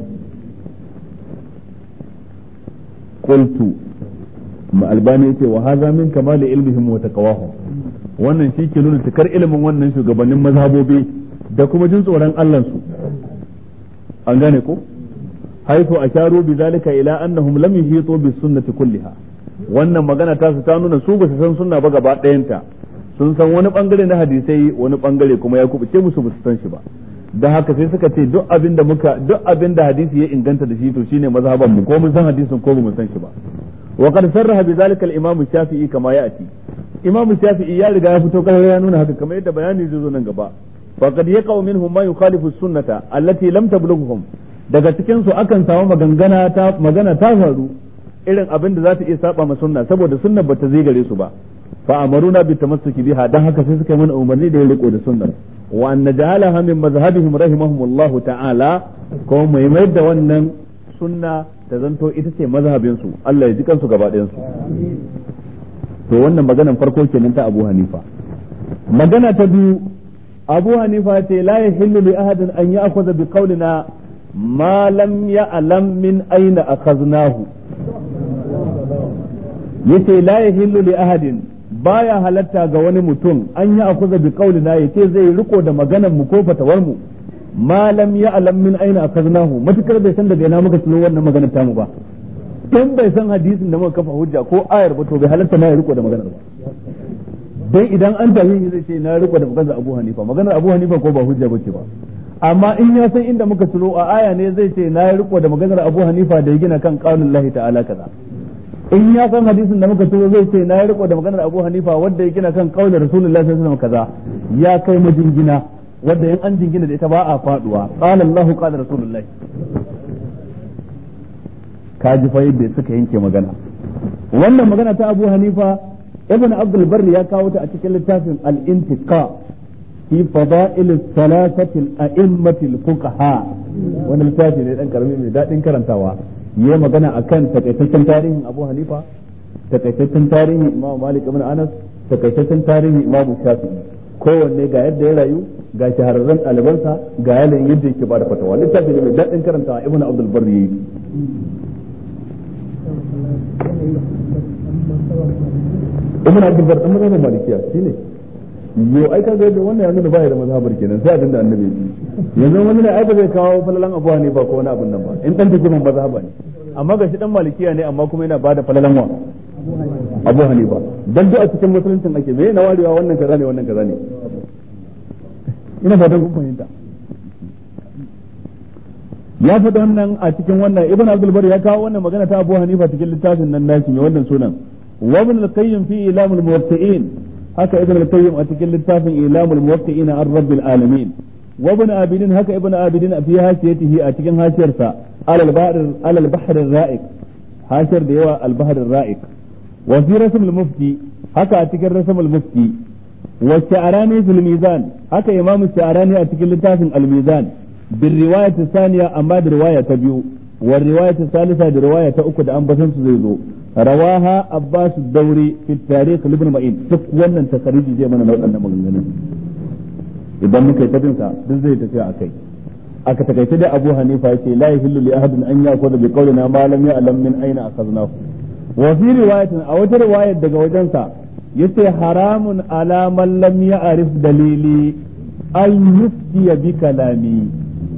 qultu ma albani yace wa hadha min kamali ilmihim wa taqwahum wannan shi ke nuna cikar ilimin wannan shugabannin mazhabobi da kuma jin tsoron Allah su an gane ko haifu asharu bi zalika ila annahum lam yuhitu bis sunnati kulliha wannan magana ta su ta nuna su ba su san sunna ba gaba ɗayanta sun san wani bangare na hadisai wani bangare kuma ya kubuce musu ba su san shi ba da haka sai suka ce duk abin da muka duk abin da hadisi ya inganta da shi to shine mazhaban mu ko mun san hadisin ko mun san shi ba wa qad sarraha bi zalika al-imam shafi'i kama ya'ti imam shafi'i ya riga ya fito kai ya nuna haka kamar yadda bayani zai zo nan gaba faqad yaqau minhum ma yukhalifu sunnata allati lam tablughuhum daga cikin su akan samu magangana ta magana ta faru irin abin da za ta iya saba ma sunna saboda sunna bata zai gare su ba fa amaruna bi tamassuki biha dan haka sai suka yi mana umarni da ya riko da sunnar wa an naj'alaha min mazhabihim rahimahumullah ta'ala ko mai mai da wannan sunna ta zanto ita ce mazhabin su Allah ya ji kansu gaba ɗayan su to wannan maganan farko kenan ta Abu Hanifa magana ta biyu Abu Hanifa ce la yahillu li ahadin an ya'khudha bi qawlina ma lam ya'lam min aina akhadnahu yace la yahillu li ahadin baya halatta ga wani mutum an yi akuza bi qaulina yace zai riko da maganar mu ko fatawar mu ma lam ya'lam min aina akaznahu matukar bai san daga ina muka tsiro wannan maganar tamu ba in bai san hadisin da muka kafa hujja ko ayar ba to bai halatta na riko da maganar ba dan idan an tafi zai ce na riko da maganar Abu Hanifa maganar Abu Hanifa ko ba hujja bace ba amma in ya san inda muka tsiro a aya ne zai ce na riko da maganar Abu Hanifa da ya gina kan qaulullahi ta'ala kaza in ya san hadisin da muka tuzo zai ce na yi riko da maganar Abu Hanifa wanda ya gina kan kaular Rasulullahi sallallahu alaihi wasallam kaza ya kai majingina wanda in an jingina da ita ba a faduwa qala Allahu qala Rasulullahi ka ji fa yadda suka yanke magana wannan magana ta Abu Hanifa Ibn Abdul Barr ya kawo ta a cikin littafin Al-Intiqa fi fada'il thalathati al-a'immati al-fuqaha wannan littafi ne dan karami mai dadin karantawa yi magana akan takaitaccen tarihin Abu Hanifa takaitaccen tarihin Imam Malik ibn Anas takaitaccen tarihin Imam Shafi'i kowanne ga yadda ya rayu ga shahararren ɗalibansa ga yanayin yadda yake bada fatawa littafi ne mai daɗin karanta Ibn Abdul Barri yayi Ibn Abdul Barri dan mazhabin Malikiya shine yo ai kaga yadda wannan ya nuna baya da mazhabar kenan sai abinda annabi ya yanzu wani ne ai ba zai kawo falalan abu ne ba ko wani abin nan ba in dan take man mazhaba ne amma ga shi dan malikiya ne amma kuma yana bada falalan wa abu hanifa dan duk a cikin musuluncin ake me na warewa wannan kaza ne wannan kaza ne ina fatan kun fahimta ya faɗa wannan a cikin wannan ibn abdul bar ya kawo wannan magana ta abu hanifa cikin littafin nan nashi mai wannan sunan wa min al-qayyim fi ilamul muwatti'in haka ibn al-qayyim a cikin littafin ilamul muwaqqi'ina an rabbil alamin wa ibn abidin haka ibn abidin fi hasiyatihi a cikin hasiyarsa alal bahr alal bahr ar-ra'iq hasiyar da yawa al bahr ar-ra'iq wa fi rasm al-mufti haka a cikin rasm al-mufti wa sha'rani fil mizan haka imam sha'rani a cikin littafin al-mizan bil riwayat thaniya amma da riwaya ta biyu wa riwayat thalitha da riwaya ta uku da an basan su zai zo rawaha abbas dauri fi tarikh ibn ma'in duk wannan takariji zai mana waɗannan maganganun idan muka yi tabinsa duk zai tafiya a kai aka takaice da abu hanifa yace la yahillu li ahadin an yaqula bi qawlina ma lam ya'lam min aina akhadnahu wa fi riwayatin a wata riwayar daga wajensa yace haramun ala man lam ya'rif dalili an yufti bi kalami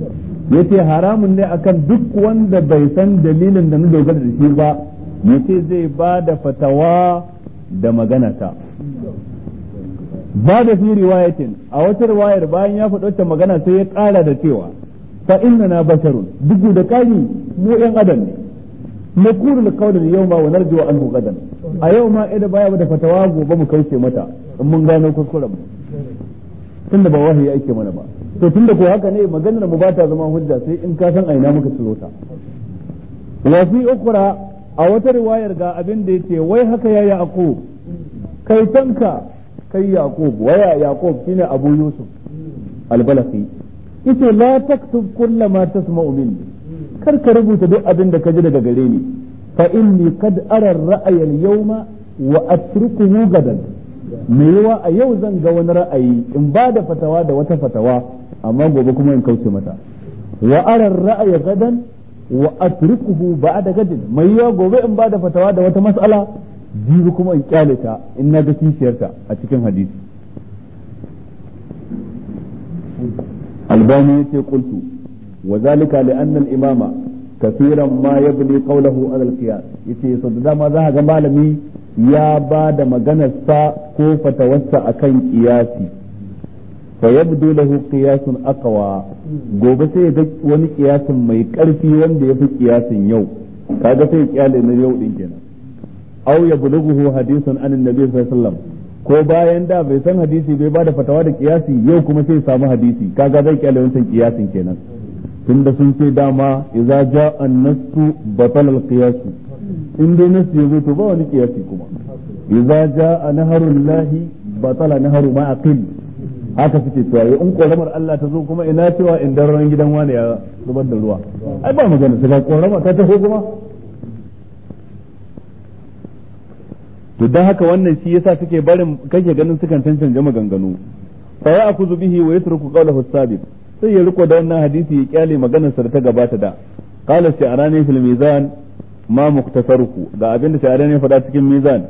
yace haramun ne akan duk wanda bai san dalilin da na dogara da shi ba yace zai ba da fatawa da magana ta ba da fi riwayatin a wata riwayar bayan ya faɗi wata magana sai ya ƙara da cewa fa inna na basharun duk da kani mu yan adam ne naqulu al yawma wa narju anhu gadan a yau ma idan baya da fatawa gobe mu kauce mata in mun gano kuskuren mu tunda ba wahayi ake mana ba to tunda ko haka ne maganar mu ba ta zama hujja sai in ka san aina muka ciro ta wa fi ukhra a wata riwayar ga abin da yace wai haka ya yaqub kai tanka kai yaqub waya yaqub shine abu yusuf al-balaqi yace la taktub kulla ma tasma'u minni kar ka rubuta duk abin da ka ji daga gare ni fa inni kad ara ra'aya al-yawma wa atrukuhu gadan me yawa a yau zan ga wani ra'ayi in ba da fatawa da wata fatawa amma gobe kuma in kauce mata wa ara ra'aya gadan wa atrukuhu ba'da gadin mai yawa gobe in ba da fatawa da wata mas'ala jibi kuma in kyale ta in na ga kishiyarta a cikin hadisi albani yace qultu wa zalika li anna al imama kaseeran ma yabni qawluhu ala al qiyas yace so da dama za ga malami ya ba da maganarsa ko fatawarsa akan qiyasi fa yabdu lahu qiyasun aqwa gobe sai ya ga wani qiyasin mai karfi wanda yafi qiyasin yau kaga sai kyale na yau din kenan aw yablughu hadithun an annabi sallallahu alaihi wasallam ko bayan da bai san hadisi bai bada fatawa da kiyasi yau kuma sai samu hadisi kaga zai kyale wancan kiyasin kenan tunda sun ce dama idza jaa an-nassu batala al-qiyas in dai nasu yazo to ba wani kiyasi kuma idza jaa naharul lahi batala naharu ma aqil haka suke cewa in koramar Allah ta zo kuma ina cewa in daren gidan wani ya zubar da ruwa ai ba magana sai korama ta taho kuma to dan haka wannan shi yasa suke barin kake ganin sukan cancanta maganganu fa ya akuzu bihi wa yatruku qawlahu sabiq sai ya riko da wannan hadisi ya kyale maganar sa da ta gabata da qala sha'rani fil mizan ma muktasaruhu ga abinda sha'rani ya faɗa cikin mizan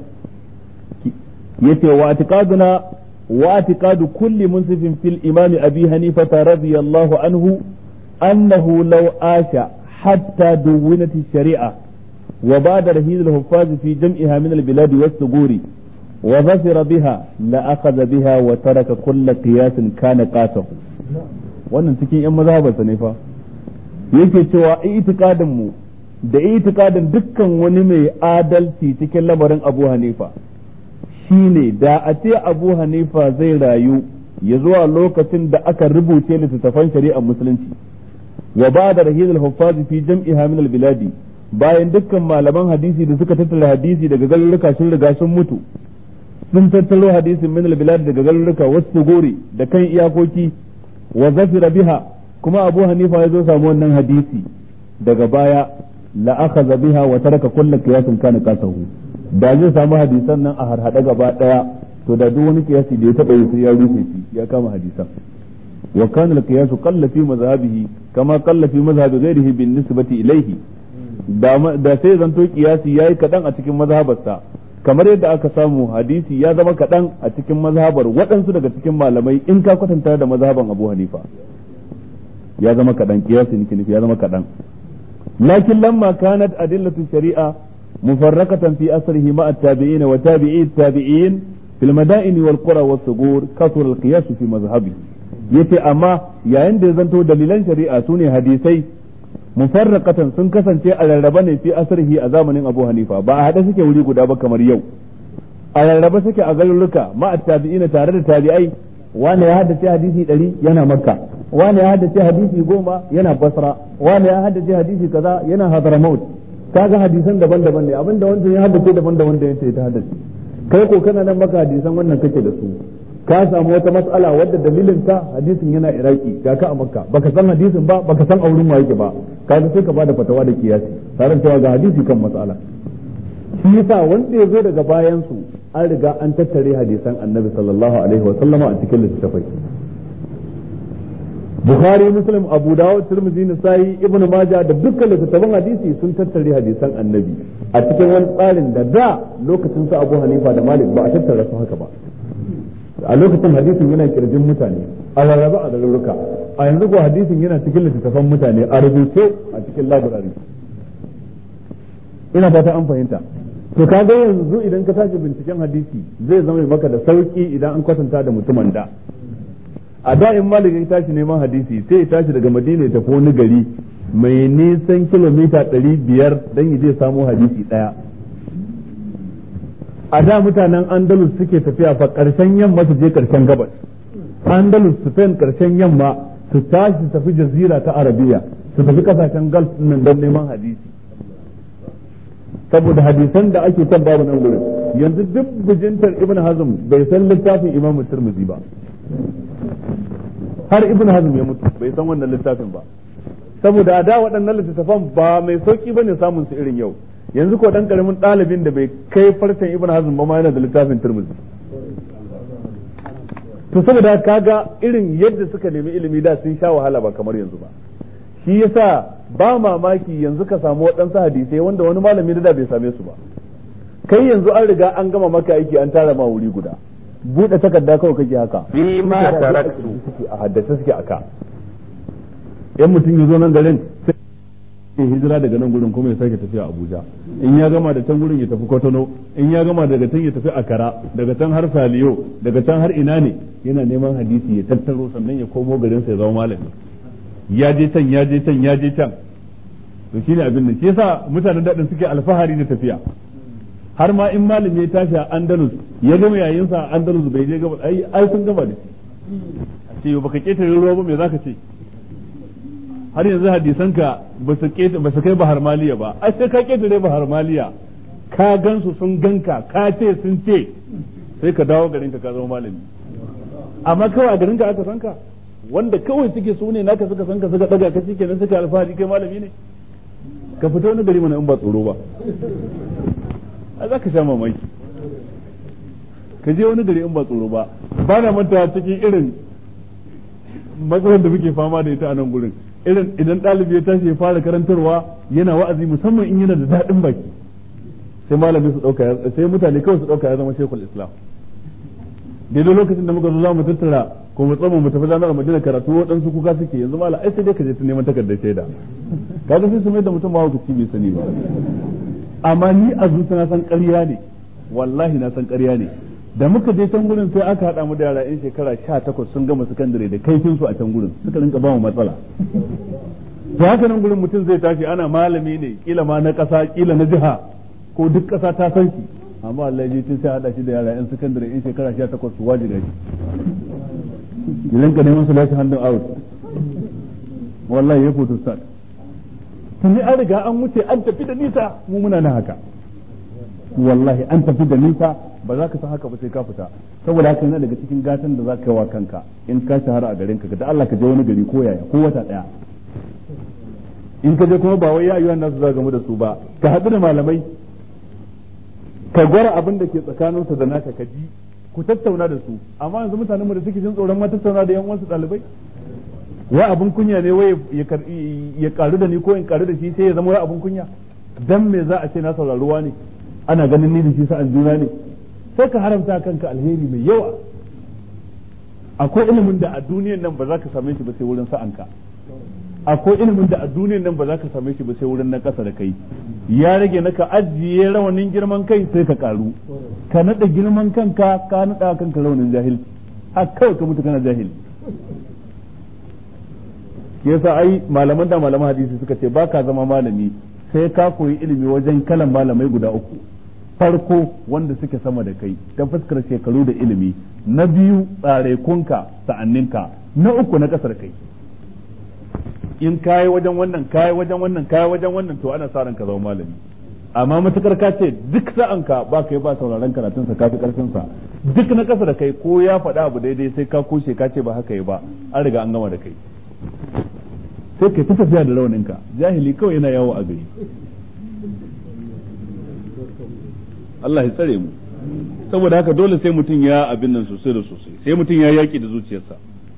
yace wa atiqaduna wa atiqadu kulli munsifin fil imami abi hanifa radiyallahu anhu annahu law asha hatta duwinat shari'a وبعد رهيد الحفاظ في جمعها من البلاد والثغور وظفر بها لأخذ بها وترك كل قياس كان قاسه wannan cikin yan mazhabarsa ne fa yake cewa itikadin mu da itikadin dukkan wani mai adalci cikin lamarin Abu Hanifa shine da a ce Abu Hanifa zai rayu ya zuwa lokacin da aka rubuce littattafan shari'ar musulunci wa ba da rahil al-huffaz fi jam'iha min al-biladi bayan dukkan malaman hadisi da suka tattara hadisi daga garuruka sun riga sun mutu sun tattaro hadisin min bilad daga garuruka wasu gori da kan iyakoki wa zafira biha kuma abu hanifa ya zo samu wannan hadisi daga baya la akhadha biha wa taraka kullu qiyasin kana qasahu da zai samu hadisan nan a harhada gaba daya to da duk wani qiyasi da ya taba yi sai ya rufe shi ya kama hadisan wa kana al-qiyasu qalla fi madhhabihi kama qalla fi madhhabi ghayrihi bin nisbati ilayhi da sai zanto kiyasi yayi kadan a cikin mazhabarsa kamar yadda aka samu hadisi ya zama kadan a cikin mazhabar waɗansu daga cikin malamai in ka kwatanta da mazhaban Abu Hanifa ya zama kadan kiyasi nake nufi ya zama kadan lakin lamma kanat adillatu shari'a mufarrakatan fi asrihi ma at-tabi'in wa tabi'i at-tabi'in fil mada'in wal qura was sugur kasur al-qiyas fi mazhabi yace amma yayin da ya zanto dalilan shari'a sune hadisai mufarraqatan sun kasance a rarraba ne fi asrihi a zamanin Abu Hanifa ba a hada suke wuri guda ba kamar yau a rarraba suke a garuruka ma tabi'ina tare da tabi'ai wani ya haddace hadisi ɗari yana makka wani ya haddace hadisi goma yana basra wani ya haddace hadisi kaza yana hadramaut kaga hadisan daban-daban ne abinda wancan ya haddace daban da wanda yace ta haddace kai ko kana nan maka hadisan wannan kake da su ka samu wata mas'ala wadda dalilin ta hadisin yana iraki ga ka a makka baka san hadisin ba baka san aurin wa yake ba kaga sai ka bada fatawa da kiyasi tare da cewa ga hadisi kan mas'ala shi yasa wanda ya zo daga bayan su an riga an tattare hadisan annabi sallallahu alaihi wa sallama a cikin littattafai Bukhari Muslim Abu Dawud Tirmidhi Nasa'i Ibn Majah da dukkan littattafan hadisi sun tattare hadisan annabi a cikin wani tsarin da da lokacin su Abu Hanifa da Malik ba a tattara su haka ba a lokacin hadisin yana kirjin mutane a rarraba a garuruka a yanzu ko hadisin yana cikin littattafan mutane a rubuce a cikin labirari ina fata an fahimta to kaga yanzu idan ka tashi binciken hadisi zai zama maka da sauki idan an kwatanta da mutumin da a da in malik ya tashi neman hadisi sai ya tashi daga madina ya tafi wani gari mai nisan kilomita ɗari biyar don ya je samu hadisi ɗaya a da mutanen andalus suke tafiya fa ƙarshen yamma su je ƙarshen gabas andalus spain ƙarshen yamma su tashi su tafi jazira ta arabiya su tafi kasashen gulf nan don neman hadisi saboda hadisan da ake kan babu nan gurin yanzu duk bijintar ibn hazm bai san littafin imam turmuzi ba har ibn hazm ya mutu bai san wannan littafin ba saboda a da waɗannan littattafan ba mai sauki bane samun su irin yau yanzu ko dan karamin ɗalibin da bai kai farcen ibn hazm ba ma yana da littafin turmuzi to saboda kaga irin yadda suka nemi ilimi da sun sha wahala ba kamar yanzu ba shi yasa ba mamaki yanzu ka samu waɗansu hadisai wanda wani malami da bai same su ba kai yanzu an riga an gama maka aiki an tara ma wuri guda buɗe takarda kawai kake haka fi ma taraktu a haddace suke aka yan mutum ya zo nan garin sai ya hijira daga nan gurin kuma ya sake tafiya Abuja in ya gama da can gurin ya tafi Kotono in ya gama daga can ya tafi Akara daga can har Saliyo daga can har ina ne yana neman hadisi ya tattaro sannan ya komo garin sa ya zama malami ya je can ya je can ya je can to shine abin da shi yasa mutanen daɗin suke alfahari da tafiya har ma in malami ya tashi a Andalus ya gama yayin sa a Andalus bai je gaba ai ai sun gama da shi a ce baka ketare ruwa ba me zaka ce har yanzu hadisanka ba su ba su kai bahar maliya ba ai sai ka ketare bahar maliya ka gansu sun ganka ka ce sun ce sai ka dawo garinka ka zama malami amma kawai a garinka aka san ka wanda kawai suke su ne naka suka san ka suka daga ka kenan suka alfahari kai malami ne ka fita wani gari mana in ba tsoro ba a za ka sha mamaki ka je wani gari in ba tsoro ba ba na manta cikin irin matsalar da muke fama da ita a nan gurin irin idan ɗalibi ya tashi ya fara karantarwa yana wa'azi musamman in yana da daɗin baki sai malami su ɗauka sai mutane kawai su ɗauka ya zama shekul islam daidai lokacin da muka zo za mu tattara ko mu tsama mu tafi jami'ar madina karatu waɗansu kuka suke yanzu mala ai sai dai ka je ta neman takardar shaida kaga sai su mai da mutum ma hukunci bai sani ba amma ni a zuciya na san ƙarya ne wallahi na san ƙarya ne da muka je can gurin sai aka haɗa mu da yara 'yan shekara sha takwas sun gama sakandare da kaifin su a can gurin suka rinka ba mu matsala to haka nan gurin mutum zai tashi ana malami ne kila ma na ƙasa kila na jiha ko duk ƙasa ta san shi amma Allah ya tun sai haɗa shi da yara 'yan sakandare 'yan shekara sha takwas su wajiga shi idan ka neman su lashe hannun out wallahi ya foto start tuni an riga an wuce an tafi da nisa mu muna nan haka wallahi an tafi da nisa ba za ka san haka ba sai ka fita saboda haka yana daga cikin gatan da za ka yi wa kanka in ka shahara a garin ka da Allah ka je wani gari ko yaya ko wata daya in ka je kuma ba wai yayyuwan nasu za gamu da su ba ka haɗu da malamai ka gwara abin da ke tsakaninsu da naka ka ji ku tattauna da su amma yanzu mutanen mu da suke jin tsoron ma tattauna da yan uwansu ɗalibai wai abin kunya ne wai ya karu da ni ko in karu da shi sai ya zama wai abin kunya dan me za a ce na sauraruwa ne ana ganin ni da shi sa'an juna ne sai ka haramta kanka alheri mai yawa akwai ilimin da a duniyan nan ba za ka same shi ba sai wurin sa'anka akwai ilimin da a duniyan nan ba za ka same shi ba sai wurin na ƙasa da kai ya rage na ka ajiye rawanin girman kai sai ka karu ka naɗa girman kanka ka naɗa kanka rawanin jahilci har kawai ka mutu kana jahili yasa ai malaman da malaman hadisi suka ce ba ka zama malami sai ka koyi ilimi wajen kalan malamai guda uku farko wanda suke sama da kai ta fuskar shekaru da ilimi na biyu tsarekunka sa'anninka na uku na kasar kai in kayi wajen wannan kayi wajen wannan kayi wajen wannan to ana sa ranka zama malami amma matukar ka ce duk sa'anka ba kai ba sauraron karatun sa kafi karfin sa duk na kasa da kai ko ya faɗa abu daidai sai ka kushe ka ce ba haka yi ba an riga an gama da kai sai kai ta tafiya da rauninka jahili kawai yana yawo a gari Allah ya tsare mu saboda haka dole sai mutum ya abin nan sosai da sosai sai mutum ya yaki da zuciyarsa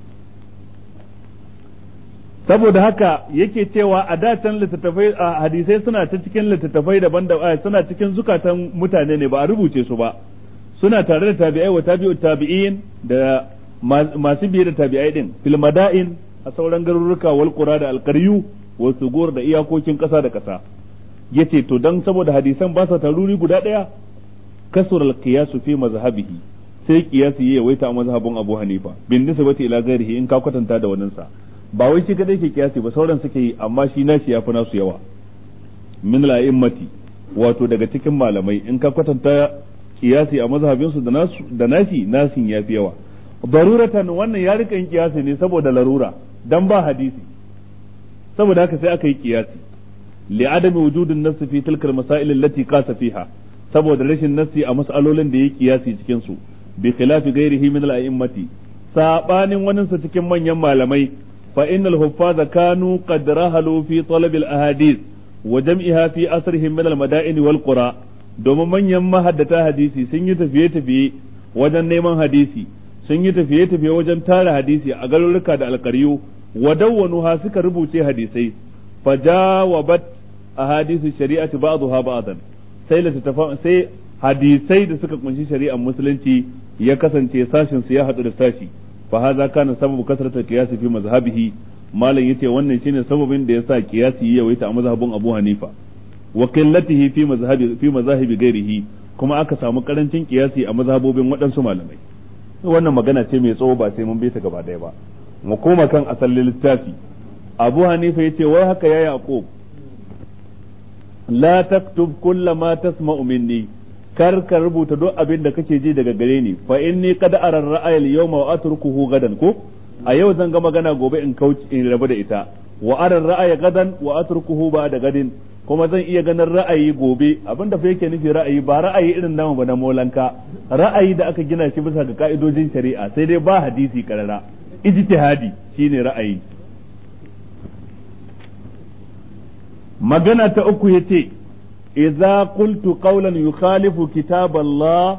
saboda haka yake cewa a datan littattafai a hadisai suna ta cikin littattafai daban da suna cikin zukatan mutane ne ba a rubuce su ba suna tare da tabi'ai wa tabi'ut tabi'in da masu biye da tabi'ai din fil mada'in a sauran garuruka wal qura da alqaryu wa sugur da iyakokin kasa da kasa yace to dan saboda hadisan ba sa taruri guda daya kasur al-qiyas fi mazhabihi sai qiyasi yayi waita a mazhabin Abu Hanifa bin nisbati ila ghairihi in ka kwatanta da wannan sa ba wai shi kadai ke qiyasi ba sauran suke yi amma shi nashi yafi nasu yawa min la'immati wato daga cikin malamai in ka kwatanta qiyasi a mazhabin su da nasu da nashi nasin yafi yawa daruratan wannan ya rika yin qiyasi ne saboda larura dan ba hadisi saboda haka sai aka yi qiyasi li'adami wujudin nass fi tilka al-masail allati qasa fiha saboda rashin nassi a mas'alolin da ya kiyasi cikin su bi khilafi ghairihi min al-a'immati sabanin wannan sa cikin manyan malamai fa innal huffaza kanu qad rahalu fi talab al-ahadith wa jam'iha fi asrihim min al-mada'in wal qura domin manyan mahaddata hadisi sun yi tafiye tafiye wajen neman hadisi sun yi tafiye tafiye wajen tara hadisi a garuruka da alƙaryu wa dawwanuha suka rubuce hadisai fajawabat ahadithu shari'ati ba'daha ba'dan sai littattafan sai hadisai da suka kunshi shari'ar musulunci ya kasance sashin su ya hadu da sashi fa hadha kana sababu kasrata qiyasi fi mazhabihi malam yace wannan shine sababin da yasa qiyasi ya yawaita a mazhabin Abu Hanifa wa qillatihi fi mazhabi fi mazahibi ghairihi kuma aka samu karancin qiyasi a mazhabobin waɗansu malamai wannan magana ce mai tsawo ba sai mun bi ta gaba ɗaya ba mu koma kan asalin littafi Abu Hanifa yace wai haka ya Yaqub la taktub kulla ma tasma'u minni kar ka rubuta duk abin da kake ji daga gare ni fa inni qad ara ar-ra'ya al-yawma wa atrukuhu gadan ko a yau zan ga magana gobe in kauce in rabu da ita wa ara ar-ra'ya gadan wa atrukuhu ba da gadin kuma zan iya ganin ra'ayi gobe abin da fa yake nufi ra'ayi ba ra'ayi irin namu ba na molanka ra'ayi da aka gina shi bisa ga ka'idojin shari'a sai dai ba hadisi karara ijtihadi shine ra'ayi magana ta uku yace idza qultu qawlan yukhalifu kitab Allah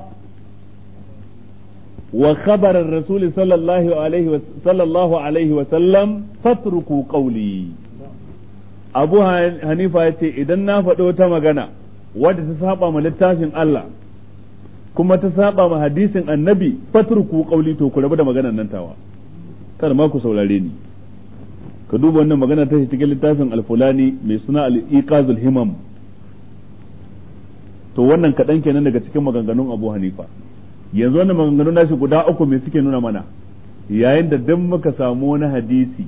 wa khabar ar-rasul sallallahu alaihi wa sallallahu alaihi wa sallam fatruku qawli Abu Hanifa yace idan na faɗo wata magana wadda ta saba ma littafin Allah kuma ta saba ma hadisin annabi fatruku qawli to ku rabu da maganar nan tawa kar ma ku saurare ni ka duba wannan magana ta cikin littafin alfulani mai suna al-iqazul himam to wannan kaɗan kenan daga cikin maganganun abu hanifa yanzu wannan maganganun nashi guda uku me suke nuna mana yayin da duk muka samu wani hadisi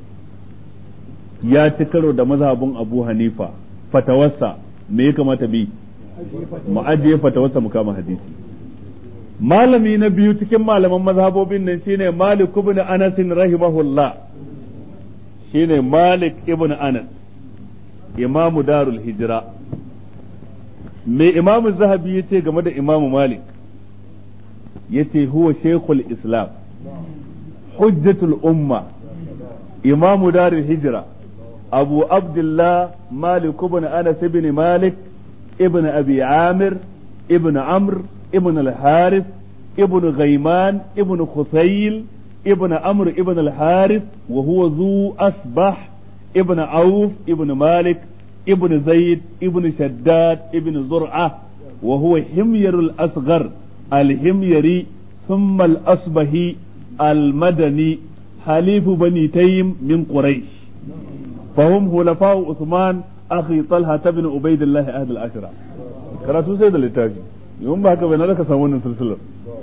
ya ci karo da mazhabin abu hanifa fatawarsa me ya kamata bi mu ajiye fatawarsa mu kama hadisi malami na biyu cikin malaman mazhabobin nan shine malik ibn anas rahimahullah shine Malik ibn Anas imamu darul hijira me imamu zahabi ya ce game da imamu Malik ya ce huwa shekul islam hujjatul umma imamu darul hijira abu abdullah Malik ibn Anas ibn Malik ibn Abi Amir ibn Amr ibn al-Harith ibn Ghayman ibn Khusayl ابن عمرو ابن الحارث وهو ذو أصبح ابن عوف ابن مالك ابن زيد ابن شداد ابن زرعة وهو حمير الأصغر الحميري ثم الأصبهي المدني حليف بني تيم من قريش فهم خلفاء عثمان أخي طلحة بن عبيد الله أهل العشرة karatu sai da littafi yawan ba haka bai na da ka samu wannan silsilar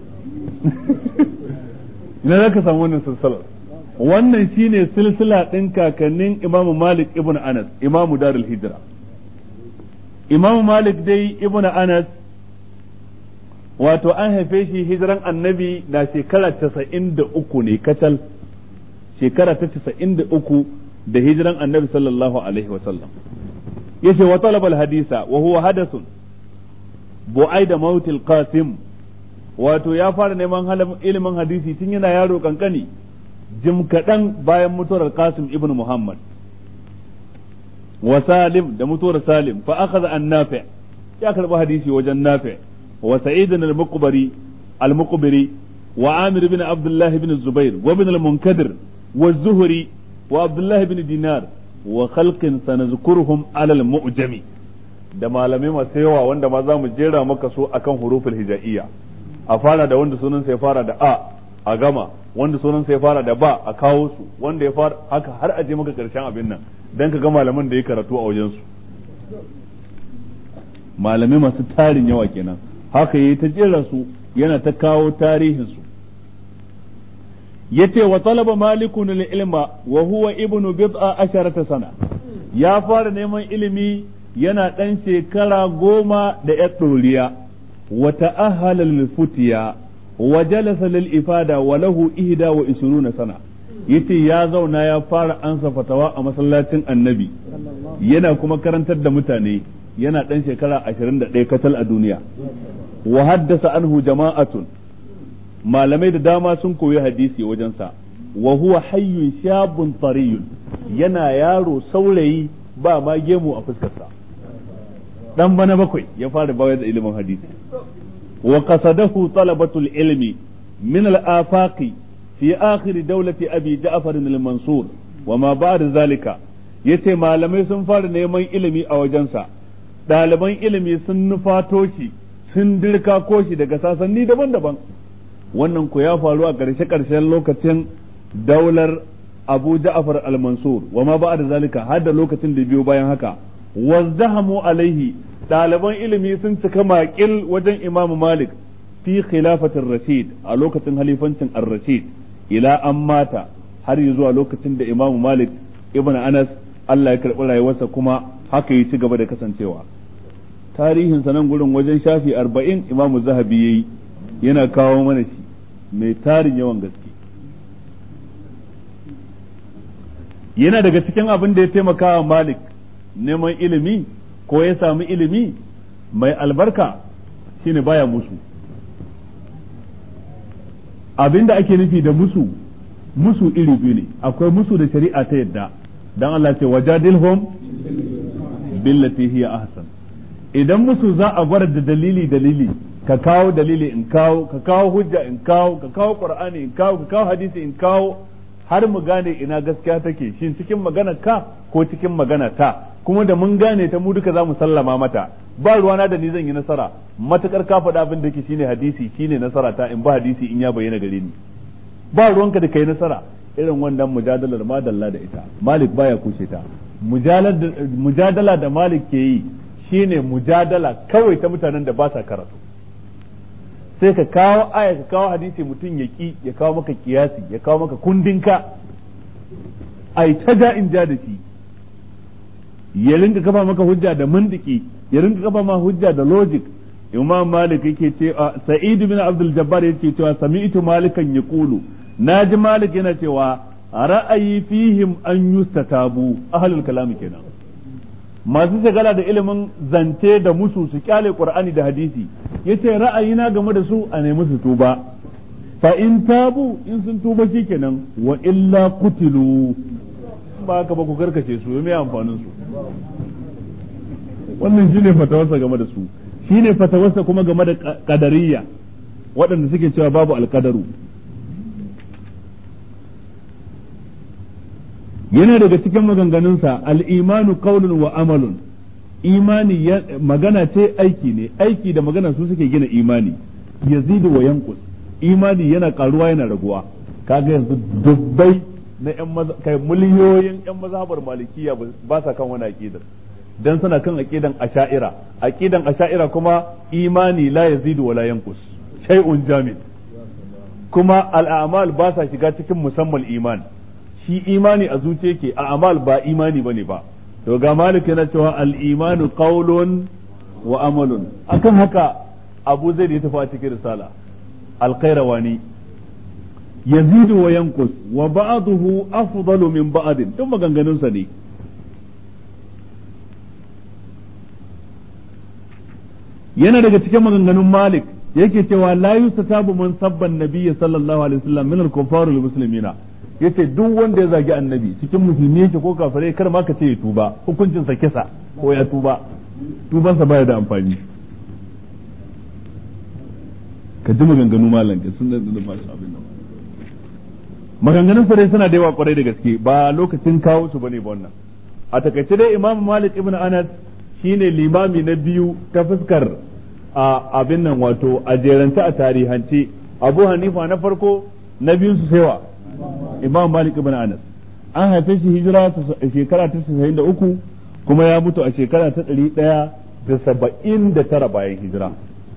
ina za ka samu wannan silsilar wannan shine silsila ɗin kakannin imamu malik ibn anas imamu darul hijira imamu malik dai ibn anas wato an haife shi hijiran annabi na shekara casa'in da uku ne kacal shekara ta casa'in da uku da hijiran annabi sallallahu alaihi wasallam yace wa talabal hadisa wa huwa hadathun bu'ai da mautil qasim wato ya fara neman ilimin hadisi tun yana yaro kankani jim kaɗan bayan mutuwar Qasim ibn Muhammad wa Salim da mutuwar Salim fa akhadha an Nafi ya karba hadisi wajen Nafi wa Sa'id al-Muqbari al-Muqbiri wa Amir ibn Abdullah ibn Zubair wa ibn al-Munkadir wa Zuhri wa Abdullah ibn Dinar wa khalqin sanazkuruhum ala al-mu'jami da malamai masu yawa wanda ma za mu jera maka su akan huruful hijaiyya a fara da wanda sunan sai fara da a a gama wanda sunan sai fara da ba a kawo su wanda ya fara haka har a je maka karshen abin nan dan ka ga malaman da ya karatu a wajen su malamai masu tarin yawa kenan haka yayi ta jera su yana ta kawo tarihin su yace wa talaba malikun ilma wa huwa ibnu bid'a asharata sana ya fara neman ilimi yana dan shekara goma da ya ɗoriya wa ta'ahala lil futiya wa jalasa lil ifada wa lahu ihda wa isruna sana yace ya zauna ya fara ansa fatawa a masallacin annabi yana kuma karantar da mutane yana dan shekara 21 katal a duniya wa haddasa anhu jama'atun malamai da dama sun koyi hadisi wajensa wa huwa hayyun shabun tariyun yana yaro saurayi ba ma gemu a fuskarsa dan bana bakwai ya fara bayar da ilimin hadisi wa qasadahu talabatul ilmi min al-afaqi fi akhir dawlati abi ja'far al-mansur wa ma ba'da zalika yace malamai sun fara neman ilimi a wajensa ɗaliban ilimi sun nufato shi sun dirka ko shi daga sasanni daban-daban wannan ku ya faru a ƙarshe-ƙarshen lokacin daular abu ja'far al-mansur wa ma ba'da zalika har da lokacin da biyo bayan haka wazdahamu alaihi ɗaliban ilimi sun cika maƙil wajen imam malik fi khilafatin rashid a lokacin halifancin ar-rashid ila an mata har yi zuwa lokacin da imam malik ibn anas Allah ya karɓi rayuwarsa kuma haka yi ci gaba da kasancewa tarihin nan gurin wajen shafi arba'in imam zahabi yayi yana kawo mana shi mai tarin yawan gaske yana daga cikin abin da ya taimaka wa malik neman ilimi ko ya sami ilimi mai albarka shine baya musu abin da ake nufi da musu musu iri biyu ne akwai musu da shari'a ta yadda dan Allah ce wajadilhum billati hiya ahsan idan musu za a bar da dalili dalili ka kawo dalili in kawo ka kawo hujja in kawo ka kawo qur'ani in kawo ka kawo hadisi in kawo har mu gane ina gaskiya take shin cikin magana ka ko cikin magana ta kuma da mun gane ta mu duka za mu sallama mata ba ruwana da ni zan yi nasara matukar ka faɗa abin da ke shine hadisi shine nasara ta in ba hadisi in ya bayyana gare ni ba ruwanka da kai nasara irin wannan mujadalar madalla da ita malik baya kushe ta mujadala da malik ke yi shine mujadala kawai ta mutanen da ba sa karatu sai ka kawo aya ka kawo hadisi mutum ya ki ya kawo maka kiyasi ya kawo maka kundinka ai ta ja in ja da shi ya rinka kafa maka hujja da mandiki ya rinka kafa ma hujja da logic imam malik yake ce sa'id bin abdul jabbar yake cewa sami'tu malikan yaqulu naji malik yana cewa ra'ayi fihim an yustatabu ahlul kalam kenan masu shagala da ilimin zance da musu su kyale qur'ani da hadisi yace ra'ayina game da su a nemi su tuba fa in tabu in sun tuba shikenan wa illa qutilu ba haka ba ku karkace su me amfanin su wannan shine fatawarsa game da su shine fatawarsa kuma game da qadariyya waɗanda suke cewa babu alkadaru yana daga cikin maganganunsa al'imanu qaulun wa amalun imani magana ce aiki ne aiki da magana su suke gina imani yazidu wa yanqus imani yana karuwa yana raguwa kaga yanzu dubbai na yan kai miliyoyin yan mazhabar malikiya ba sa kan wani aqidar dan suna kan aqidan asha'ira aqidan asha'ira kuma imani la yazidu wa la yanqus shay'un jamid kuma al'amal ba sa shiga cikin musamman iman shi imani a zuciya ke a amal ba imani bane ba to ga malik yana cewa al-imanu qawlun wa amalun akan haka abu zai ya tafi a cikin risala al-qayrawani yazidu wa yanqus wa ba'dahu afdalu min ba'din duk maganganun sa ne yana daga cikin maganganun malik yake cewa la yustatabu man sabban nabiyyi sallallahu alaihi wasallam min al-kuffar wal muslimina yace duk wanda ya zagi annabi cikin musulmi yake ko kafirai kar ma ka ce ya tuba hukuncin sa kisa ko ya tuba tubansa baya da amfani ka ji maganganu malam ka sun da masu abin nan maganganun sa dai suna da yawa kwarai da gaske ba lokacin kawo su bane ba wannan a takaice dai imam malik ibn anas shine limami na biyu ta fuskar a abin nan wato a jerance a tarihance abu hanifa na farko na biyun su saiwa imam malik ibn anas an haife shi hijira shekara ta 93 kuma ya mutu a shekara ta 179 bayan hijira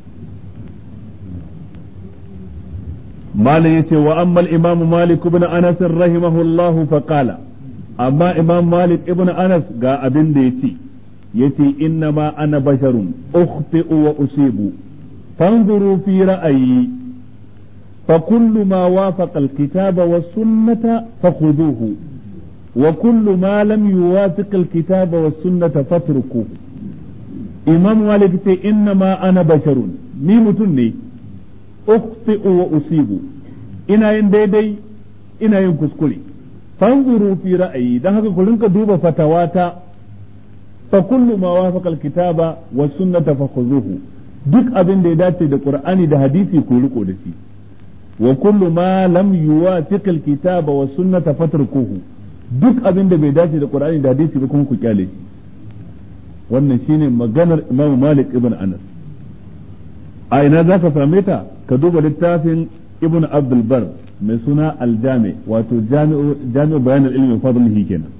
malam yace wa amma al-imam malik ibn anas rahimahullah fa qala amma imam malik ibn anas ga abin da yace yace inna ma ana basharun ukhti'u wa usibu fanzuru fi ra'ayi فكل ما وافق الكتاب والسنة فخذوه وكل ما لم يوافق الكتاب والسنة فاتركوه إمام مالك إنما أنا بشر ni mutum ne ukhti'u wa usibu ina yin daidai ina yin kuskure fanzuru fi ra'ayi dan haka ku rinka duba fatawata fa kullu ma wafaqa alkitaba was sunnata fakhuzuhu duk abin da ya dace da qur'ani da hadisi ku riko da shi wa kullu ma lam yuwafiq alkitaba was sunnata fatrukuhu duk abin da bai dace da qur'ani da hadisi ba kuma ku kyale shi wannan shine maganar Imam Malik ibn Anas a ina zaka same ta ka duba littafin Ibn Abdul Bar mai suna Al-Jami wato Jami'u Jami'u Bayan al-Ilmi fadlihi kenan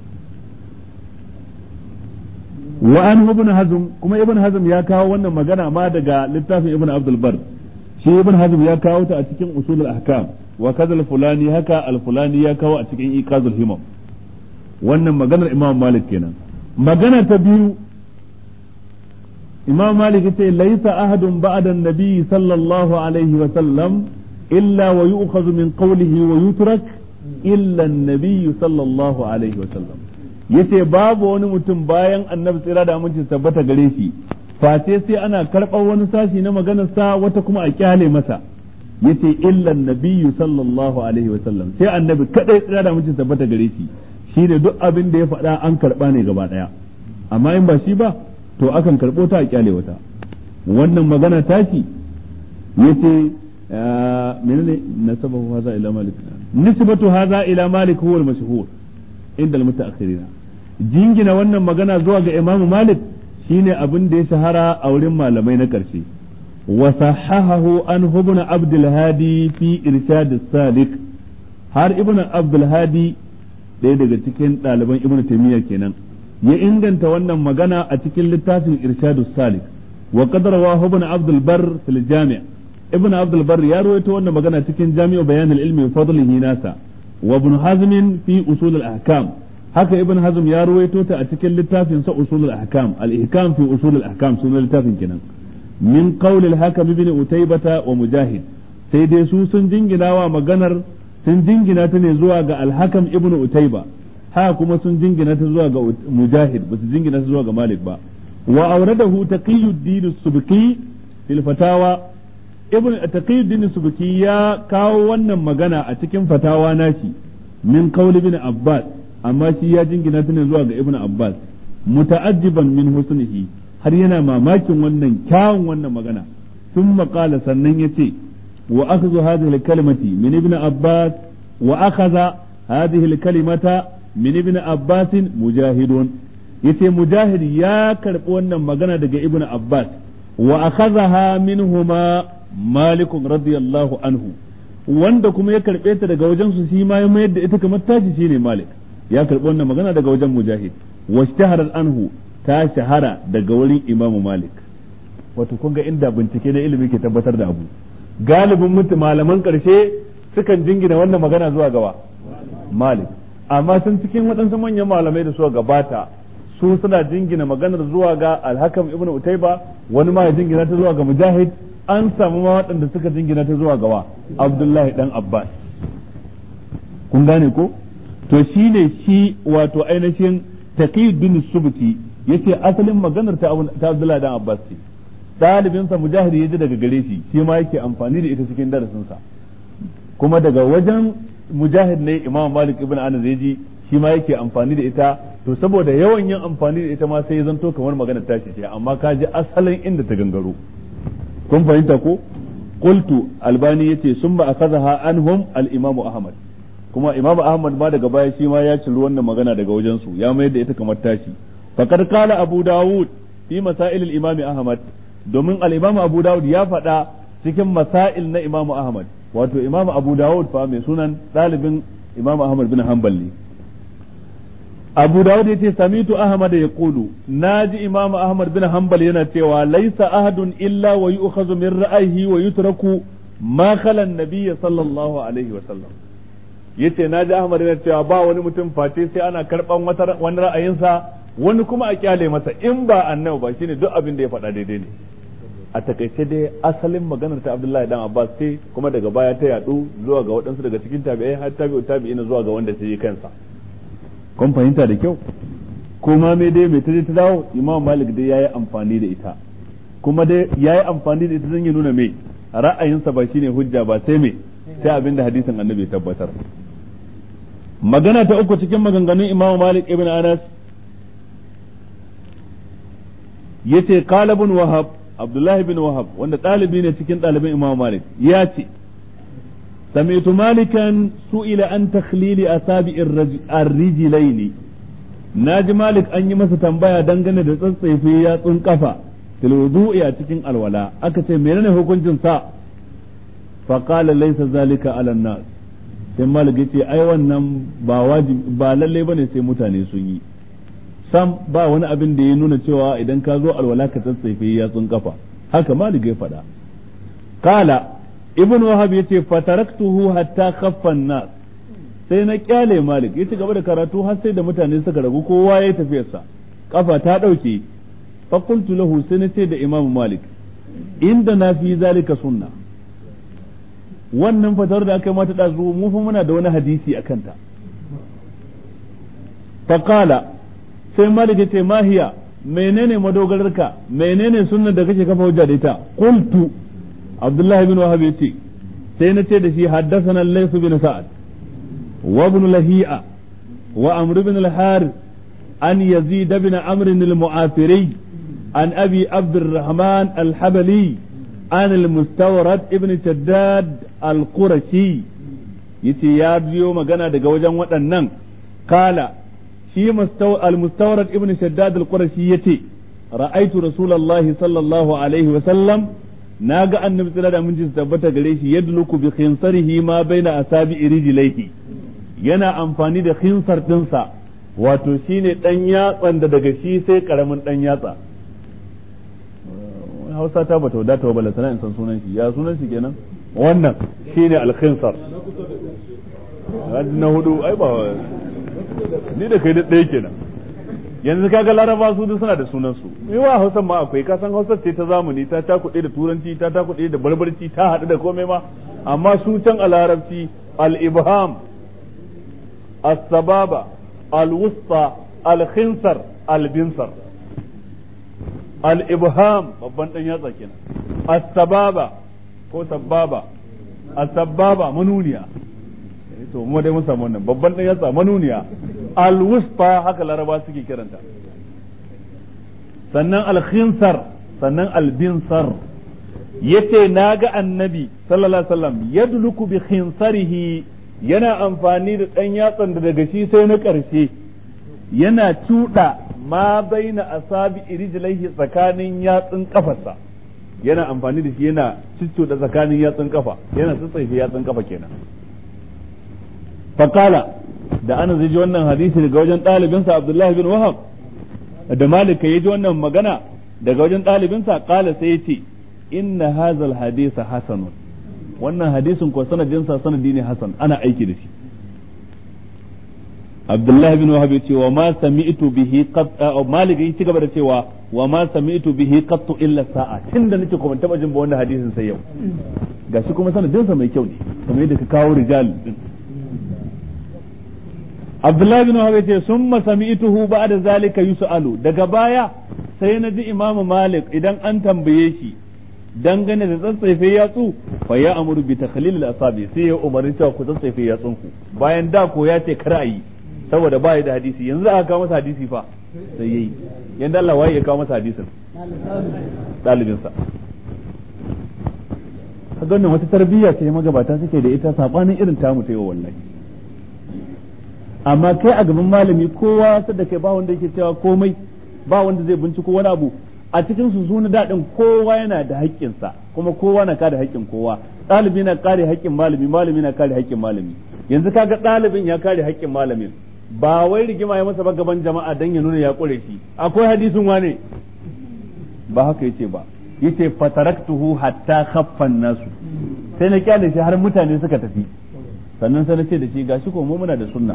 wa an ibn Hazm kuma Ibn Hazm ya kawo wannan magana ma daga littafin Ibn Abdul Bar shi ibn hazm ya kawo ta a cikin usul al-ahkam wa kaza al-fulani haka al-fulani ya kawo a cikin iqazul himam wannan maganar imam malik kenan magana ta biyu imam malik yace laysa ahadun ba'da an-nabi sallallahu alaihi wa sallam illa wa yu'khadhu min qawlihi wa yutrak illa an-nabi sallallahu alaihi wa sallam yace babu wani mutum bayan annabi tsira da aminci tabbata gare shi face sai ana karɓar wani sashi na maganarsa wata kuma a kyale masa yace illa nabiyyu sallallahu alaihi wa sallam sai annabi kadai tsira da mutum tabbata gare shi shine duk abin da ya faɗa an karɓa ne gaba ɗaya amma in ba shi ba to akan karɓo ta a kyale wata wannan magana tashi yace menene nasabahu hadha ila malik nisbatu hadha ila malik huwa al-mashhur inda al-mutaakhirina jingina wannan magana zuwa ga imamu malik shine abin da ya shahara a wurin malamai na ƙarshe wa sahahahu an ibn abdul hadi fi irshad salik har ibn abdul hadi ɗaya daga cikin ɗaliban ibn taymiya kenan ya inganta wannan magana a cikin littafin irshad salik wa qad rawahu ibn abdul bar fil jami' ibn abdul bar ya rawaito wannan magana cikin jami'u bayan al-ilmi wa fadlihi nasa wa ibn hazm fi usul al-ahkam haka ibn hazm ya ruwaito ta a cikin littafin sa usul al-ahkam al-ihkam fi usul al-ahkam sunan littafin kenan min qawl al-hakam ibn utaybata wa mujahid sai dai su sun jingina wa maganar sun jingina ta ne zuwa ga al-hakam ibn utayba haka kuma sun jingina ta zuwa ga mujahid ba su jingina ta zuwa ga malik ba wa awradahu taqiyuddin as-subki fil fatawa ibn taqiyuddin as-subki ya kawo wannan magana a cikin fatawa nashi min qawl ibn abbas amma shi ya jingina ta ne zuwa ga ibnu abbas muta'ajjiban min husnihi har yana mamakin wannan kyawun wannan magana sun qala sannan yace wa akhdhu hadhihi al-kalimati min ibn abbas wa akhadha hadhihi al-kalimata min ibn abbas mujahidun yace mujahid ya karbi wannan magana daga ibnu abbas wa akhadhaha minhuma malik radiyallahu anhu wanda kuma ya karbe ta daga wajen su shi ma ya mayar da ita kamar tashi shine malik ya karɓi wannan magana daga wajen mujahid washtaharar anhu ta shahara daga wurin imamu malik wato kun ga inda bincike na ilimi ke tabbatar da abu galibin mutu malaman ƙarshe sukan jingina wannan magana zuwa gaba malik amma sun cikin waɗansu manyan malamai da suka gabata su suna jingina maganar zuwa ga alhakam ibnu utaiba wani ma ya jingina ta zuwa ga mujahid an samu ma waɗanda suka jingina ta zuwa gawa abdullahi dan abbas kun gane ko to shi ne shi wato ainihin taqiyuddin subki yace asalin maganar ta ta Abdullah dan Abbas ce dalibin sa mujahid yaji daga gare shi shi ma yake amfani da ita cikin darasin sa kuma daga wajen mujahid ne Imam Malik ibn Anas yaji shi ma yake amfani da ita to saboda yawan yin amfani da ita ma sai ya zanto kamar maganar tashi ce amma ka ji asalin inda ta gangaro kun fahimta ko qultu albani yace summa akhadha anhum al-imam ahmad kuma imamu ahmad ma daga baya shi ma ya ciri wannan magana daga wajen su ya mayar da ita kamar tashi faqad qala abu dawud fi masail al imam ahmad domin al imam abu dawud ya faɗa cikin masail na imamu ahmad wato imam abu dawud fa mai sunan ɗalibin imam ahmad bin hanbal ne abu dawud yace samitu ahmad ya kulu naji imam ahmad bin hanbal yana cewa laisa ahadun illa wa yu'khadhu min ra'ayhi wa yutraku ma khala an-nabiy sallallahu alaihi wa sallam yace naji ahmad yana cewa ba wani mutum face sai ana karban wani ra'ayinsa wani kuma a kyale masa in ba annabi ba shine duk abin da ya faɗa daidai ne a takaice dai asalin maganar ta Abdullahi dan Abbas ce kuma daga baya ta yadu zuwa ga waɗansu daga cikin tabi'ai har tabi'u tabi'ina zuwa ga wanda sai kansa kun fahimta da kyau kuma me dai mai taje ta dawo Imam Malik dai yayi amfani da ita kuma dai yayi amfani da ita zan yi nuna me ra'ayinsa ba shine hujja ba sai me sai abin da hadisin Annabi ya tabbatar magana ta uku cikin maganganun Imam Malik ibn Anas yace qala ibn Wahab Abdullahi bin Wahab wanda ɗalibi ne cikin ɗaliban Imam Malik ya ce سمعت مالكا سئل عن تخليل أصابع الرجلين ناجي مالك أن يمس تنبايا دنگنه da tsatsaife yatsun kafa fil wudu'i a cikin alwala aka ce menene hukuncin sa fa qala laysa zalika ala nas sai malik yace ai wannan ba wajibi ba lalle bane sai mutane sun yi sam ba wani abin da ya nuna cewa idan ka zo alwala ka tsatsaife yatsun kafa haka malik ya faɗa kala ibn wahab yace fataraktuhu hatta khaffa nas sai na kyale malik ya ci gaba da karatu har sai da mutane suka ragu kowa ya tafiyarsa kafa ta dauke fa qultu lahu sai na ce da imam malik inda na fi zalika sunna wannan fatar da aka yi mata dazu mu fa muna da wani hadisi a kanta fa qala sai malik ya ce mahiya menene madogararka menene sunnan da kake kafa hujja da ita qultu abdullahi bin wahab yace sai na ce da shi haddathana lays bin sa'ad wa ibn lahi'a wa amr bin al-harith an yazid bin amr al-mu'afiri an abi abd الرحمن الحبلي عن المستورد ابن شداد القرشي yace ya biyo magana daga wajen waɗannan kala shi al-mustawrad ibn shaddad al-qurashi yace ra'aitu rasulullahi sallallahu alaihi wa sallam na ga annabi tsira da minji tabbata gare shi yadluku bi khinsarihi ma baina asabi rijlaihi yana amfani da khinsar dinsa wato shine dan yatsan da daga shi sai karamin dan yatsa Hausa ta bata wadata wa bala sana in san sunan shi ya sunan shi kenan wannan shine al-khinsar na hudu ai ba ni da kai da ɗaya kenan yanzu kaga laraba su duk suna da sunan su wa hausan ma akwai ka san hausar ce ta zamani ta takuɗe da turanci ta takuɗe da barbarci ta haɗu da komai ma amma su can a larabci al-ibham as-sababa al-wusta al-khinsar al-binsar al-ibham babban dan yatsa kenan as-sababa ko sababa as-sababa manuniya to mu dai mun samu wannan babban dan yatsa manuniya al-wusta haka laraba suke kiranta sannan al-khinsar sannan al-binsar yace naga annabi sallallahu alaihi wasallam yadluku bi khinsarihi yana amfani da dan yatsan da daga shi sai na karshe yana tuda ma baina asabi rijlaihi tsakanin yatsun kafarsa yana amfani da shi yana da tsakanin yatsun kafa yana tsatsaife yatsun kafa kenan faqala da ana zai ji wannan hadisi daga wajen ɗalibinsa Abdullahi bin Wahab da Malik ya ji wannan magana daga wajen ɗalibinsa kala sai ya ce inna hazal hadisa hasanun wannan hadisin ko sanadinsa sanadi ne hasan ana aiki da shi Abdullahi bin Wahab ya ce wa ma sami'tu bihi qat Malik ya ci gaba da cewa wa ma sami'tu bihi qattu illa sa'a tunda nake kuma taba jin ba wannan hadisin sai yau gashi kuma sanadinsa mai kyau ne kamar yadda ka kawo rijal din Abdullahi bin Wahab ce sun sami'tuhu ba'da zalika yus'alu daga baya sai na ji Imam Malik idan an tambaye shi dangane da tsatsaife yatsu fa ya amuru bi takhlil al-asabi sai ya umarni cewa ku tsatsaife yatsun ku bayan da ko ya ce kar a yi saboda ba da hadisi yanzu aka kawo masa hadisi fa sai yayi yanda Allah waye ya kawo masa hadisin dalibin sa kaga wannan wata tarbiyya ce magabata suke da ita sabanin irin tamu ta yau wallahi amma kai a gaban malami kowa da kai ba wanda yake cewa komai ba wanda zai binciko wani abu a cikin su suna daɗin kowa yana da haƙƙinsa kuma kowa na kada haƙƙin kowa ɗalibi na kare haƙƙin malami malami na kare haƙƙin malami yanzu kaga ɗalibin ya kare haƙƙin malamin ba wai rigima ya masa ba gaban jama'a dan ya nuna ya ƙure shi akwai hadisin wane ba haka yace ba yace fataraktuhu hatta khaffan nasu sai na kyale shi har mutane suka tafi sannan sai na ce da shi gashi ko mu muna da sunna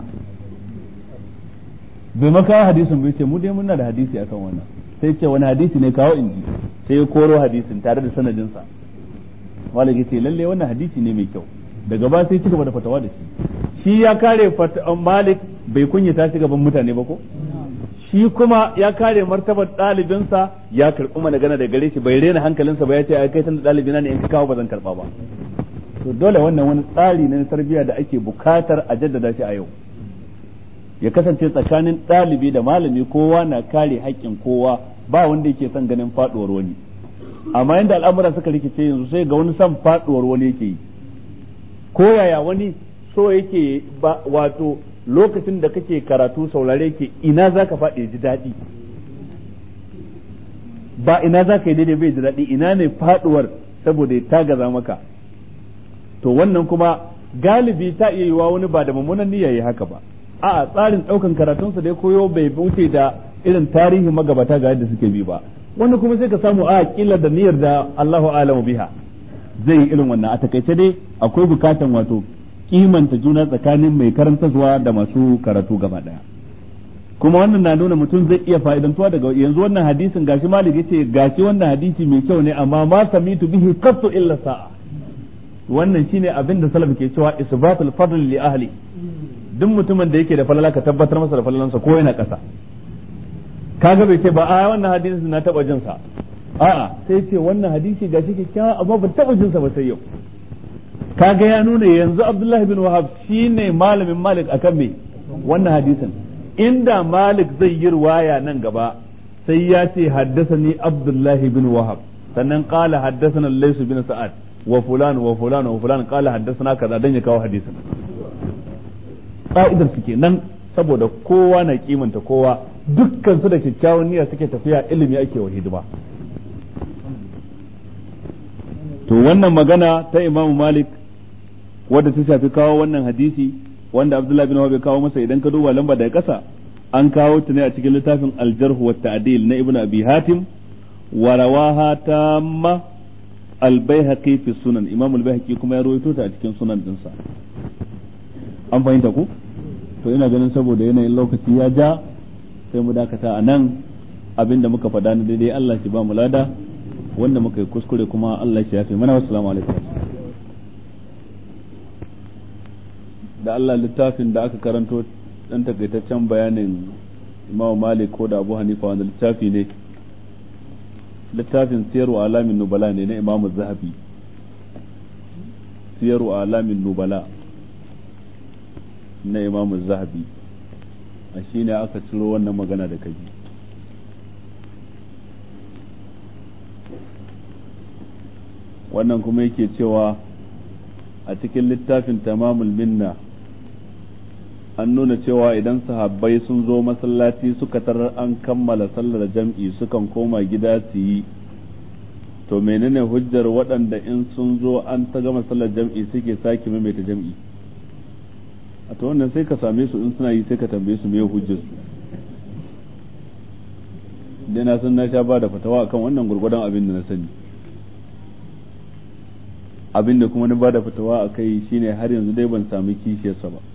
bai maka hadisin bai ce mu dai muna da hadisi akan wannan sai ce wani hadisi ne kawo inji sai ya koro hadisin tare da sanadinsa malik yace lalle wannan hadisi ne mai kyau daga ba sai cigaba da fatawa da shi shi ya kare malik bai kunyata shi gaban mutane ba ko shi kuma ya kare martabar ɗalibinsa ya karɓi mana gana da gare shi bai rena hankalinsa ba ya ce ai kai tun ɗalibina ne in ka kawo ba zan karɓa ba to dole wannan wani tsari na tarbiyya da ake bukatar a jaddada shi a yau ya kasance tsakanin ɗalibi da malami kowa na kare haƙƙin kowa ba wanda yake son ganin faɗuwar wani amma yadda al'amura suka rikice yanzu sai ga wani son faɗuwar wani yake yi ko yaya wani so yake ba wato lokacin da kake karatu saurare ke ina za ka faɗi ji daɗi ba ina za ka yi daidai bai ji daɗi ina ne faɗuwar saboda ya tagaza maka to wannan kuma galibi ta iya yiwa wani ba da mummunan niyya yi haka ba a tsarin ɗaukan karatunsa da ya koyo bai wuce da irin tarihi magabata ga yadda suke bi ba wani kuma sai ka samu a kila da niyyar da Allahu alamu biha zai yi irin wannan a takaice dai akwai bukatan wato kimanta juna tsakanin mai karantarwa da masu karatu gaba daya kuma wannan na nuna mutum zai iya fa'idantuwa daga yanzu wannan hadisin gashi malik yace gashi wannan hadisi mai kyau ne amma ma samitu bihi qattu illa sa'a wannan shine abin da salaf ke cewa isbatul fadl li ahli duk mutumin da yake da falala ka tabbatar masa da falalansa ko yana kasa kaga bai ce ba a wannan hadisin na taba jin sa a'a sai ce wannan hadisi gashi kyakkyawa amma ban taba jin sa ba sai yau kaga ya nuna yanzu Abdullahi bin Wahab shine malamin Malik akan me wannan hadisin inda Malik zai yi riwaya nan gaba sai ya ce haddasani Abdullahi bin Wahab sannan qala haddasana Lays bin Sa'ad wa fulan wa fulan wa fulan qala haddasana kaza dan ya kawo hadisin ka'idar su kenan saboda kowa na kimanta kowa dukkan su da kyakkyawan niyya suke tafiya ilimi ake wa hidima to wannan magana ta Imam Malik wadda ta shafi kawo wannan hadisi wanda Abdullah bin Wahab ya kawo masa idan ka duba lamba daga ƙasa an kawo ta ne a cikin littafin Al-Jarh wa Ta'dil na Ibn Abi Hatim wa rawaha tamma Al-Baihaqi fi Sunan Imam Al-Baihaqi kuma ya rawaito ta a cikin sunan dinsa an fahimta ku to ina ganin saboda yanayin lokaci ya ja sai mu dakata a nan abinda muka faɗa na daidai Allah shi ba mu lada wanda muka yi kuskure kuma Allah shi ya fi mana wassalamu alaikum da Allah littafin da aka karanto dan takaitaccen bayanin Imam Malik ko da Abu Hanifa wanda littafi ne littafin siyarwa alamin nubala ne na Imam Zahabi siyarwa alamin nubala na Imam Zahabi a shine aka ciro wannan magana da kaji wannan kuma yake cewa a cikin littafin tamamul minna an nuna cewa idan sahabbai sun zo masallaci suka tarar an kammala sallar jam'i sukan koma gida su yi to menene hujjar waɗanda in sun zo an ta gama sallar jam'i suke sake maimaita jam'i a to wannan sai ka same su in suna yi sai ka tambaye su me hujjar su dai na san na sha ba da fatawa akan wannan gurgurdan abin da na sani abin da kuma na ba da fatawa a kai shine har yanzu dai ban sami kishiyarsa ba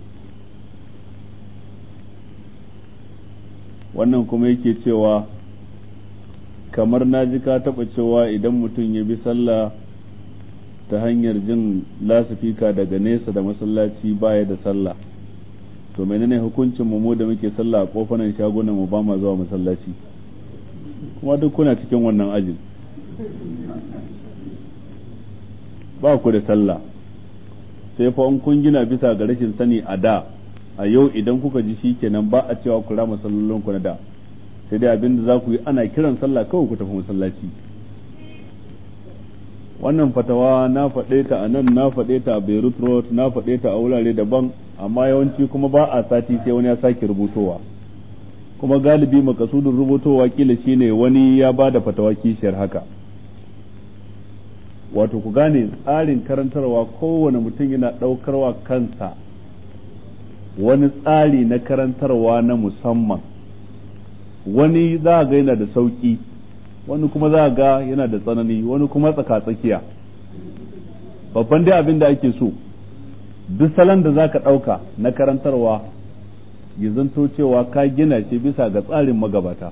wannan kuma yake cewa kamar na ji ka taɓa cewa idan mutum ya bi sallah ta hanyar jin lasifika daga nesa da masallaci baya da sallah to menene hukuncin mu da muke sallah a kofanan shagunan mu ba ma zuwa masallaci kuma duk kuna cikin wannan ajin ba ku da sallah sai fa in kun gina bisa ga rashin sani a da a yau idan kuka ji shi kenan ba a cewa ku rama sallolin ku na da sai dai abin da za ku yi ana kiran sallah kawai ku tafi masallaci wannan fatawa na faɗe ta a nan na faɗe ta a Beirut Road na faɗe ta a wurare daban amma yawanci kuma ba a sati sai wani ya sake rubutowa kuma galibi makasudin rubutowa kila shine wani ya ba da fatawa kishiyar haka wato ku gane tsarin karantarwa kowane mutum yana ɗaukarwa kansa wani tsari na karantarwa na musamman wani za ga yana da sauƙi wani kuma za ga yana da tsanani wani kuma tsaka-tsakiya babban dai abin da ake so duk salon da za ka ɗauka na karantarwa ya zanto cewa ka gina shi bisa ga tsarin magabata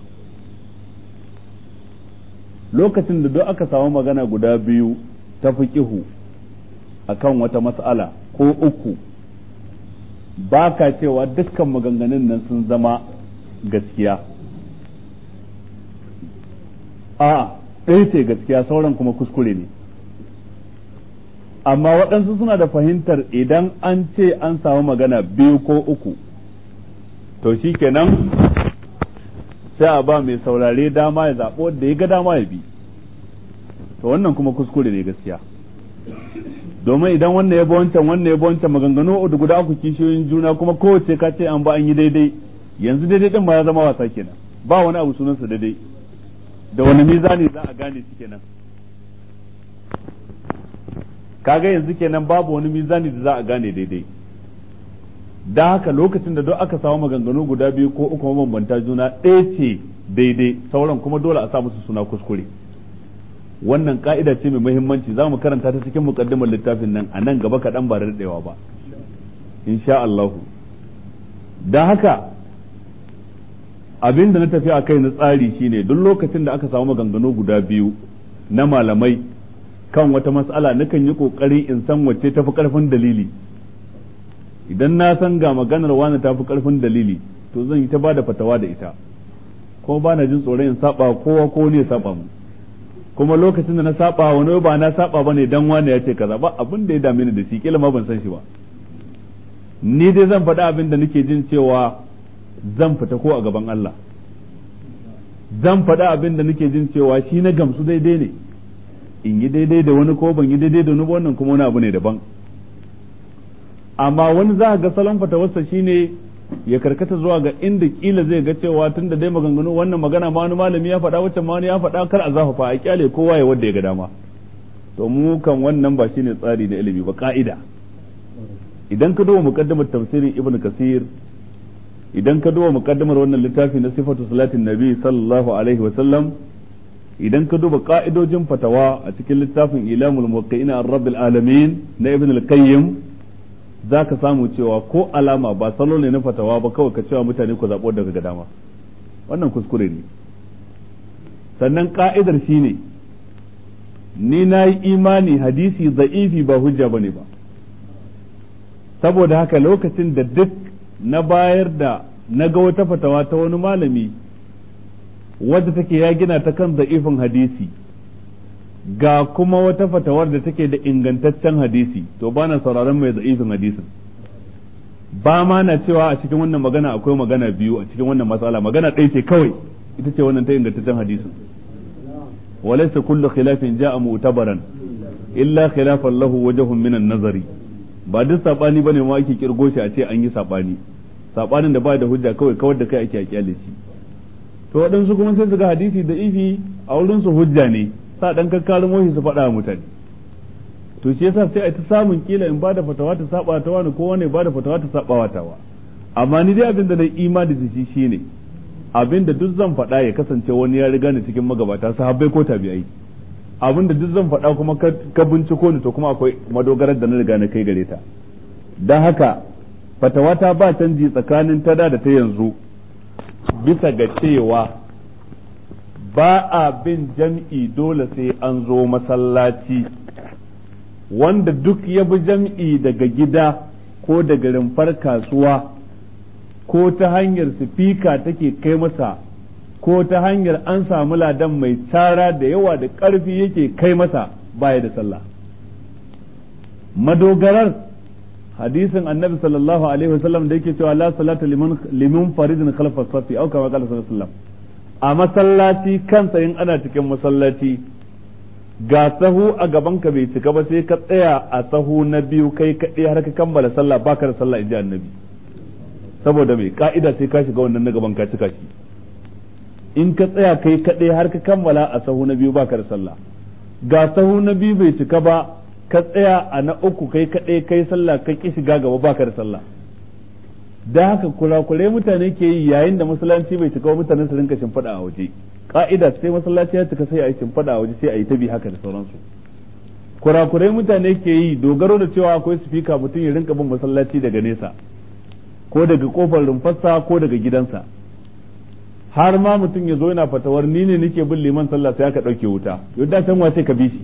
lokacin da duk aka samu magana guda biyu ta fiƙihu akan wata mas'ala ko uku ba ka cewa dukkan maganganun nan sun zama gaskiya a ɗaya ce gaskiya sauran kuma kuskure ne amma waɗansu suna da fahimtar idan an ce an samu magana biyu ko uku to shi kenan sai a ba mai saurare dama ya zaɓo da ya ga dama ya bi to wannan kuma kuskure ne gaskiya domin idan wannan ya bi wancan wannan ya bi wancan maganganu da guda uku kishiyoyin juna kuma kowace ka ce an ba an yi daidai yanzu daidai din ma ya zama wasa kenan ba wani abu sunansa daidai da wani mizani za a gane shi kenan kaga yanzu kenan babu wani mizani da za a gane daidai da haka lokacin da duk aka samu maganganu guda biyu ko uku mabambanta juna ɗaya ce daidai sauran kuma dole a sa musu suna kuskure wannan ka'ida ce mai muhimmanci za mu karanta ta cikin mukaddimar littafin nan a nan gaba kaɗan ba da daɗewa ba insha Allah da haka abin da na tafi a kai na tsari shine duk lokacin da aka samu maganganu guda biyu na malamai kan wata mas'ala nakan yi kokari in san wacce tafi karfin dalili idan na san ga maganar wani tafi karfin dalili to zan yi ta bada fatawa da ita kuma ba na jin tsoron in saba kowa ko ne ya saba mu kuma lokacin da na saba wani ba na saba bane dan wani ya ce kaza ba abin da ya dame ni da shi kila ma ban san shi ba ni dai zan faɗa abin da nake jin cewa zan fita ko a gaban Allah zan faɗa abin da nake jin cewa shi na gamsu daidai ne in yi daidai da wani ko ban yi daidai da wani ba wannan kuma wani abu ne daban amma wani za ga salon fatawarsa shine ya karkata zuwa ga inda kila zai ga cewa tun da dai maganganu wannan magana ma wani malami ya faɗa wacce ma wani ya faɗa kar a zafafa a kyale kowa ya wanda ya ga dama to mu kan wannan ba shine tsari na ilimi ba ka'ida idan ka duba muqaddimar tafsirin ibn kasir idan ka duba muqaddimar wannan littafi na sifatu salatin nabi sallallahu alaihi wa sallam idan ka duba ka'idojin fatawa a cikin littafin ilamul muwaqqi'ina ar-rabbil alamin na ibn al-qayyim za ka samu cewa ko alama ba salo ne na fatawa ba kawai ka cewa mutane ku zaɓo daga ga dama wannan kuskure ne sannan ka'idar shi ne ni na yi imani hadisi za'ifi ba hujja ba ne ba saboda haka lokacin da duk na bayar da na ga wata fatawa ta wani malami wadda take ya gina ta kan za'ifin hadisi ga kuma wata fatawar da take da ingantaccen hadisi to bana sauraron mai za'ifin hadisin ba ma na cewa a cikin wannan magana akwai magana biyu a cikin wannan matsala magana ɗaya ce kawai ita ce wannan ta ingantaccen hadisin walaysa kullu khilafin ja'a mu'tabaran illa khilafan lahu wajhun minan nazari ba duk sabani bane ma ake kirgo shi a ce an yi sabani sabanin da ba da hujja kawai kawar da kai ake kyale shi to waɗansu kuma sai su ga hadisi da ifi a wurin su hujja ne sa dan kakkarin wahi su faɗa mutane to shi yasa sai a ta samun kila in bada fatawa ta saba ta wani ko wani bada fatawa ta saba wa tawa amma ni dai abin da na imani da shi shine abin da duk zan faɗa ya kasance wani ya riga ni cikin magabata sahabbai ko tabi'ai abin da duk zan faɗa kuma ka binciko ni to kuma akwai madogarar da na riga na kai gare ta don haka fatawa ta ba canji tsakanin tada da ta yanzu bisa ga cewa ba a bin jam'i dole sai an zo masallaci wanda duk ya bi jam'i daga gida ko daga rumfar kasuwa ko ta hanyar sifika take kai masa ko ta hanyar an samu ladan mai tara da yawa da ƙarfi yake kai masa baya da sallah madogarar hadisin annabi sallallahu alaihi wasallam da yake cewa la salata liman liman faridin khalfa safi au kama qala sallallahu alaihi wasallam a masallaci kansa in ana cikin masallaci ga sahu a gaban ka bai cika ba sai ka tsaya a sahu na biyu kai kaɗai har ka kammala sallah baka da sallah inji annabi saboda mai ka'ida sai ka shiga wannan na gaban ka cika shi in ka tsaya kai kaɗai har ka kammala a sahu na biyu baka da sallah ga sahu na biyu bai cika ba ka tsaya a na uku kai kaɗai kai sallah ka ki shiga gaba baka da sallah da haka kurakurai mutane ke yi yayin da masallaci bai cika mutane su rinka shimfiɗa a waje ka'ida sai masallaci ya cika sai a yi shimfiɗa a waje sai a yi ta bi haka da sauransu kurakurai mutane ke yi dogaro da cewa akwai sifika mutum ya rinka bin masallaci daga nesa ko daga kofar rumfarsa ko daga gidansa har ma mutum ya zo yana fatawar ni ne nake bin liman sallah sai aka ɗauke wuta yadda can wace ka bi shi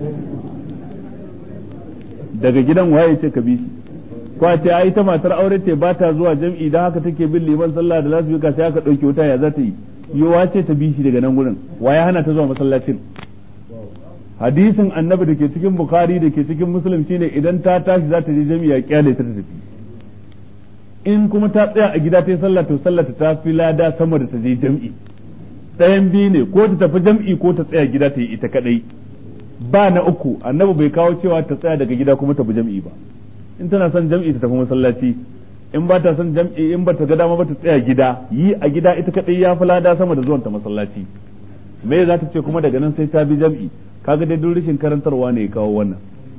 daga gidan waye ce ka bi shi ko a ce ai ta matar aure ce ba ta zuwa jam'i dan haka take bin liman sallah da lasu sai aka ɗauke wuta ya za ta yi yowa ce ta bi shi daga nan gurin waye hana ta zuwa masallacin hadisin annabi da ke cikin bukhari da ke cikin muslim shine idan ta tashi za ta je jam'i ya kyale ta tafi in kuma ta tsaya a gida ta yi sallah to sallah ta fi lada sama da ta je jam'i ɗayan biyu ne ko ta tafi jam'i ko ta tsaya gida ta yi ita kadai ba na uku annabi bai kawo cewa ta tsaya daga gida kuma ta bi jam'i ba in tana son jam'i ta tafi masallaci in ba ta son jam'i in ba ta ga dama ba ta tsaya gida yi a gida ita kadai ya fi lada sama da zuwan ta masallaci me za ta ce kuma daga nan sai ta bi jam'i kaga dai duk rashin karantarwa ne ya kawo wannan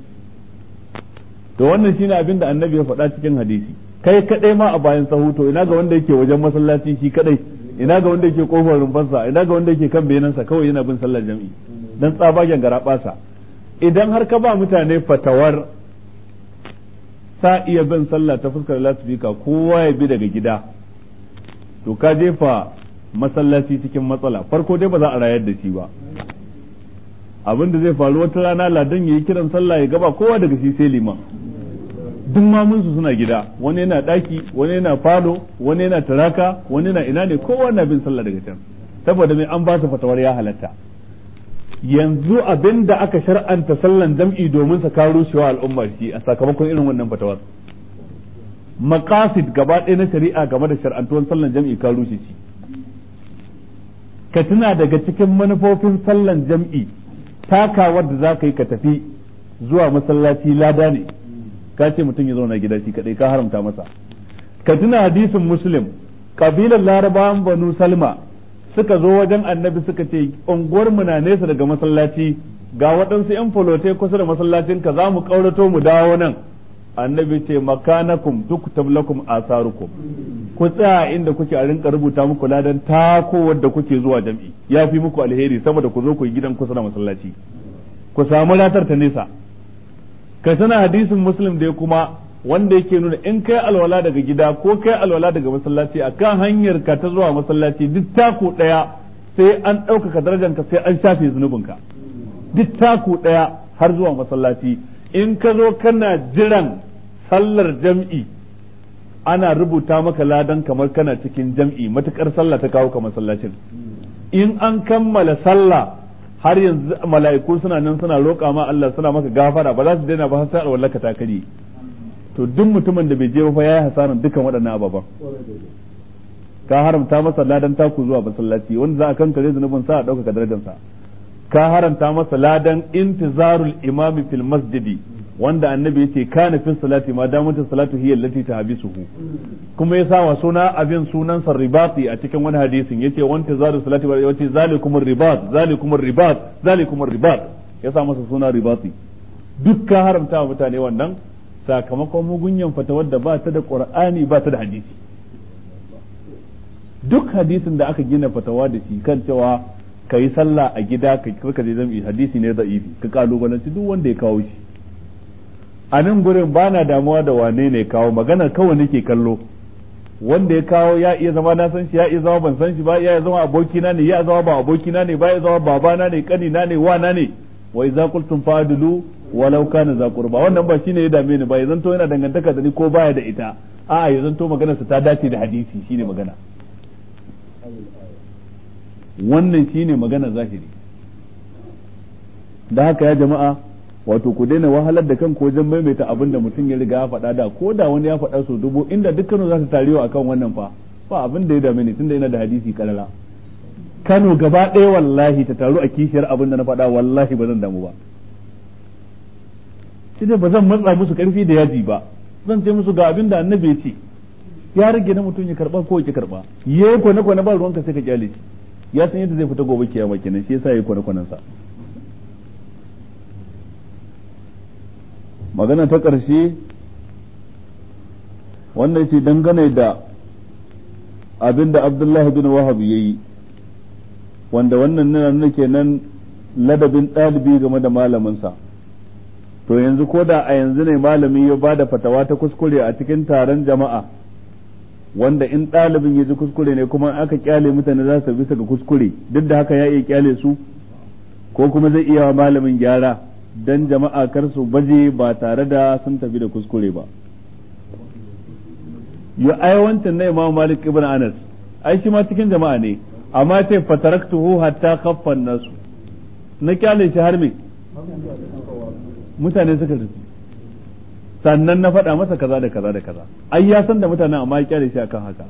to wannan shine abin da annabi ya faɗa cikin hadisi kai kadai ma a bayan sahu to ina ga wanda yake wajen masallaci shi kadai ina ga wanda yake kofar rumfansa ina ga wanda yake kan benansa kawai yana bin sallar jam'i dan tsabagen garabasa idan har ka ba mutane fatawar sa iya bin sallah ta fuskar lasifika kowa ya bi daga gida to ka jefa masallaci cikin matsala farko dai ba za a rayar da shi ba abin da zai faru wata rana ladan ya yi kiran sallah ya gaba kowa daga shi sai liman duk mamunsu suna gida wani yana daki wani yana falo wani yana taraka wani yana ina ne kowa na bin sallah daga can saboda mai an ba su fatawar ya halatta yanzu abin da aka shar'anta sallan jam'i domin sa karo shewa al'umma shi a sakamakon irin wannan fatawar maqasid gaba ɗaya na shari'a game da shar'antuwan sallan jam'i ka rushe shi ka tuna daga cikin manufofin sallan jam'i takawar da za ka yi ka tafi zuwa masallaci lada ne ka ce mutum ya zauna gida shi kadai ka haramta masa ka tuna hadisin muslim kabilar larabawan banu salma suka zo wajen annabi suka ce unguwar mu na nesa daga masallaci ga waɗansu yan folote kusa da masallacin ka za mu ƙaurato mu dawo nan annabi ce makanakum tuktab lakum asarukum ku tsaya inda kuke a rinka rubuta muku ladan tako wadda kuke zuwa jam'i ya fi muku alheri sama da ku zo ku yi gidan kusa da masallaci ku samu ratar ta nesa ka sana hadisin muslim da kuma wanda yake nuna in kai alwala daga gida ko kai alwala daga masallaci akan hanyar ka ta zuwa masallaci duk taku daya sai an ɗaukaka darajanka sai an shafe zunubinka duk taku daya har zuwa masallaci in ka zo kana jiran sallar jam'i ana rubuta maka ladan kamar kana cikin jam'i matukar sallah ta kawo ka masallacin in an kammala sallah har yanzu mala'iku suna nan suna roƙa ma Allah suna maka gafara ba za su daina ba har sai alwallaka ta kare to duk mutumin da bai je ba fa yayi hasaran dukan waɗannan ababan ka haramta masa ladan taku zuwa masallaci wanda za a kankare zunubin sa a ɗaukaka darajarsa ka haramta masa ladan intizarul imami fil masjidi wanda annabi yace kana fi salati ma damata salatu hiya allati tahbisuhu kuma ya sa wa suna abin sunan sa ribati a cikin wani hadisin yace wanta zaru salati wa yace zalikum ribat zalikum ribat zalikum ribat ya sa masa suna ribati duk ka haramta wa mutane wannan sakamakon mugunyan fatawar da ba ta da qur'ani ba ta da hadisi duk hadisin da aka gina fatawa da shi kan cewa ka yi sallah a gida ka karka je zam'i hadisi ne da'ifi ka kalubalanci duk wanda ya kawo shi a nan gurin ba na damuwa da wane ne kawo magana kawai nake kallo wanda ya kawo ya iya zama na san shi ya iya zama ban san shi ba ya iya zama abokina ne ya zama ba abokina ne ba ya zama babana ne kanina ne wana ne wa idza qultum fa'dilu walau kana za qurba wannan ba shine ya dame ni ba ya zanto yana dangantaka da ni ko baya da ita a'a ya zanto maganarsa ta dace da hadisi shine magana wannan shine magana zahiri da haka ya jama'a wato ku daina wahalar da kanku wajen maimaita abin da mutum ya riga ya faɗa da ko da wani ya faɗa su dubu inda dukkanin za su tarewa akan wannan fa ba abin da ya dame ni tunda yana da hadisi karara Kano gaba ɗaya wallahi ta taru a kishiyar abin da na faɗa wallahi ba zan damu ba shi ba zan matsa musu karfi da yaji ba zan ce musu ga abin da annabi ya ce ya rage na mutum ya karba ko ya karba yayi kwane kwane ba ruwanka sai ka kyale shi ya san yadda zai fita gobe kiyama kenan shi yasa yayi kwane kwanan sa magana ta ƙarshe wannan ce dangane da abin da abdullahi bin wahab ya yi wanda wannan nuna nuna kenan ladabin ɗalibi game da malaminsa to yanzu ko da a yanzu ne malami ya ba da fatawa ta kuskure a cikin taron jama'a wanda in ɗalibin ya ji kuskure ne kuma aka kyale mutane za su bisa ga kuskure duk da haka ya iya kyale su ko kuma zai iya wa malamin gyara dan jama'a kar su baje ba tare da sun tafi da kuskure ba yo ai wancan na Imam Malik ibn Anas ai shi ma cikin jama'a ne amma ce fataraktuhu hatta khaffan nasu na kyale shi har me mutane suka rufe sannan na faɗa masa kaza da kaza da kaza ai ya san da mutanen amma ya kyale shi akan haka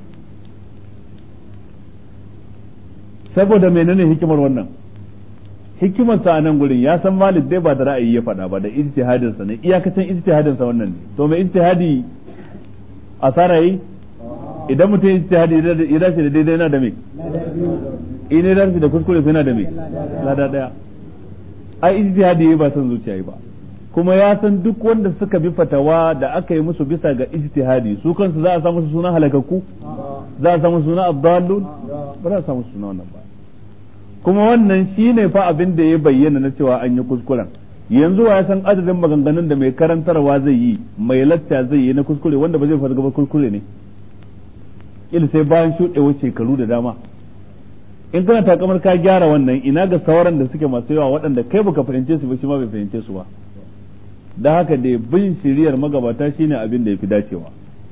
saboda menene hikimar wannan hikimar sa a nan gurin ya san Malik dai ba da ra'ayi ya faɗa ba da ijtihadin sa ne iyakacin ijtihadin sa wannan ne to mai ijtihadi asara yi idan mutum ijtihadi ya dace da daidai yana da me in ya dace da kuskure yana da me lada daya ai ijtihadi ba san zuciya yi ba kuma ya san duk wanda suka bi fatawa da aka yi musu bisa ga ijtihadi su kansu za a samu su suna halakakku za a samu suna abdallun ba za a samu suna wannan ba kuma wannan shine fa abin da ya bayyana na cewa an yi kuskuren yanzu wa ya san adadin maganganun da mai karantarwa zai yi mai lacca zai yi na kuskure wanda ba zai farga ba kuskure ne il sai bayan shuɗewar shekaru da dama in kana takamar ka gyara wannan ina ga sauran da suke masu yawa waɗanda kai baka fahimce su ba shi ma bai fahimce su ba da haka da bin shiriyar magabata shine abin da ya fi dacewa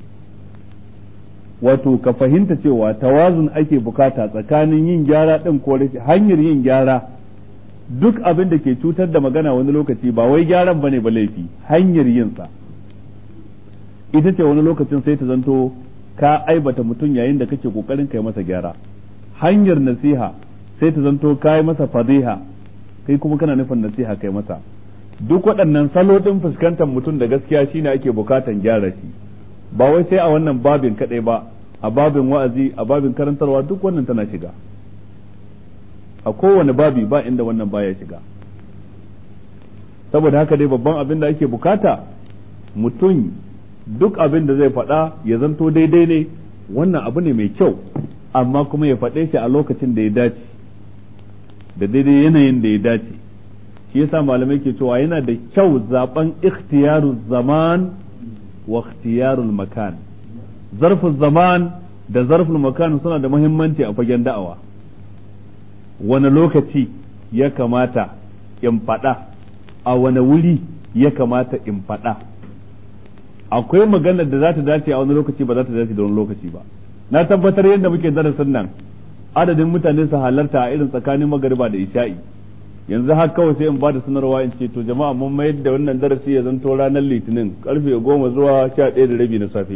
wato ka fahimta cewa tawazun ake bukata tsakanin yin gyara ɗin ko hanyar yin gyara duk abin da ke cutar da magana wani lokaci ba wai gyaran bane ba laifi hanyar yinsa ita ce wani lokacin sai ta zanto ka aibata mutum yayin da kake kokarin kai masa gyara hanyar nasiha sai ta zanto ka yi masa fadiha kai kuma kana nufin nasiha kai masa duk waɗannan salo ɗin fuskantar mutum da gaskiya shine ake bukatan gyara shi ba wai sai a wannan babin kaɗai ba a babin wa'azi a babin karantarwa duk wannan tana shiga a kowane babi ba inda wannan baya shiga saboda haka dai babban abin da ake bukata mutum duk abin da zai faɗa ya zanto daidai ne wannan abu ne mai kyau amma kuma ya faɗe shi a lokacin da ya dace da daidai yanayin da ya dace shi yasa malamai ke cewa yana da kyau zaben ikhtiyaru zaman wa ikhtiyarul makan zarful zaman da zarful makan suna da muhimmanci a fagen da'awa wani lokaci ya kamata in faɗa a wani wuri ya kamata in faɗa akwai maganar da za ta dace a wani lokaci ba za ta dace da wani lokaci ba na tabbatar yadda muke darasin nan adadin mutane su halarta a irin tsakanin magariba da isha'i yanzu har kawai sai in ba da sanarwa in ce to jama'a mun mayar da wannan darasi ya zanto ranar litinin karfe goma zuwa sha ɗaya da rabi na safe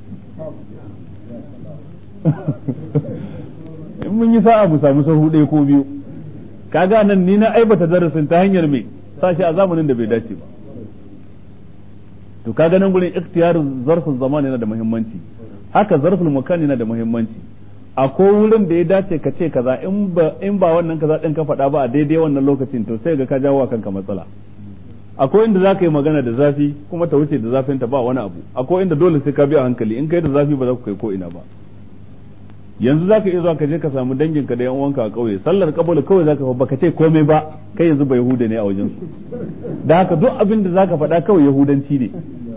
in mun yi sa'a mu samu sahu ɗaya ko biyu kaga nan ni na aibata darasin ta hanyar me sashi a zamanin da bai dace ba to kaga nan gurin ikhtiyarin zarfin zaman yana da muhimmanci haka zarfin makan yana da muhimmanci akwai wurin da ya dace ka ce kaza in ba in ba wannan kaza din ka faɗa ba a daidai wannan lokacin to sai ga ka jawo kanka matsala akwai inda zaka yi magana da zafi kuma ta wuce da zafin ta ba wani abu akwai inda dole sai ka bi a hankali in kai da zafi ba za ku kai ko ina ba yanzu zaka iya zuwa ka je ka samu dangin ka da yan uwanka a kauye sallar kabul kawai zaka fa baka ce komai ba kai yanzu ba yahuda ne a wajen su da haka duk abin da zaka faɗa kawai yahudanci ne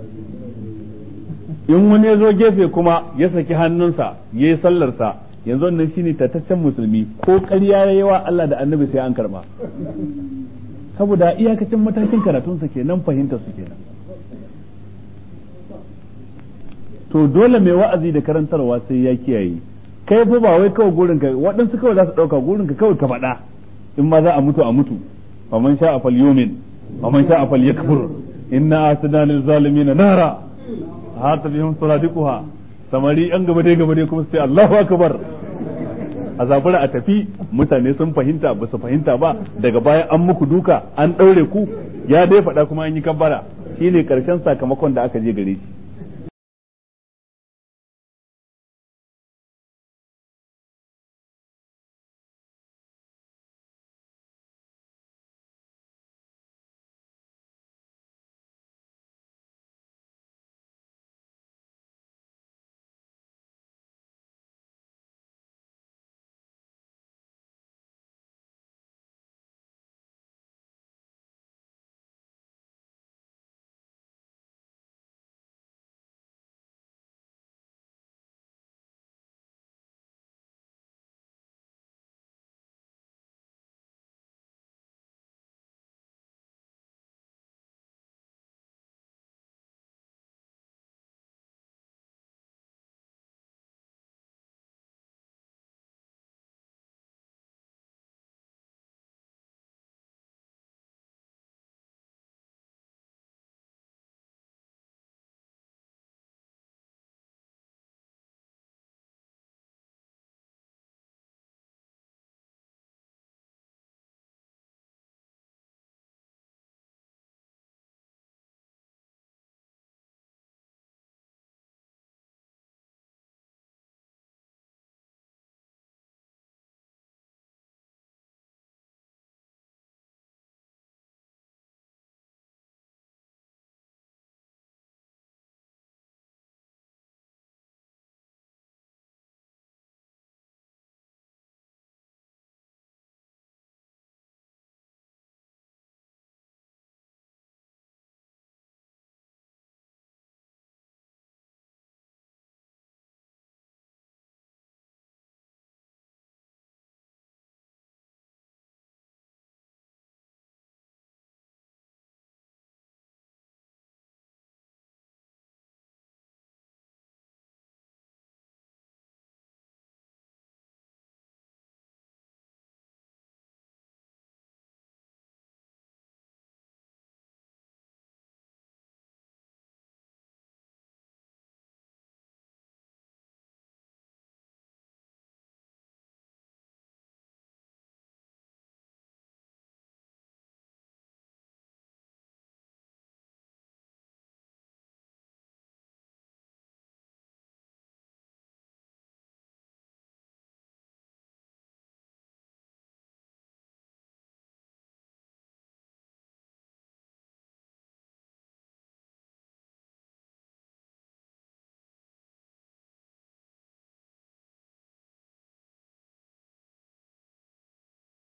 in wani ya zo gefe kuma ya saki hannunsa ya yi sallarsa yanzu wannan shine tataccen musulmi ko ƙarya ya yi wa Allah da annabi sai an karba saboda iyakacin matakin karatunsa kenan fahimtar su kenan to dole mai wa'azi da karantarwa sai ya kiyaye kai fa ba wai kawai gurin ka waɗansu kawai za su ɗauka gurin ka kawai ka faɗa in ma za a mutu a mutu fa man sha'a fal yumin fa man sha'a fal yakfur inna asdana lil zalimin nara hata bihim suradiquha samari yan gaba dai gaba dai kuma sai Allahu akbar a zabura a tafi mutane sun fahimta ba su fahimta ba daga baya an muku duka an ɗaure ku ya dai faɗa kuma an yi kabbara shine karshen sakamakon da aka je gare shi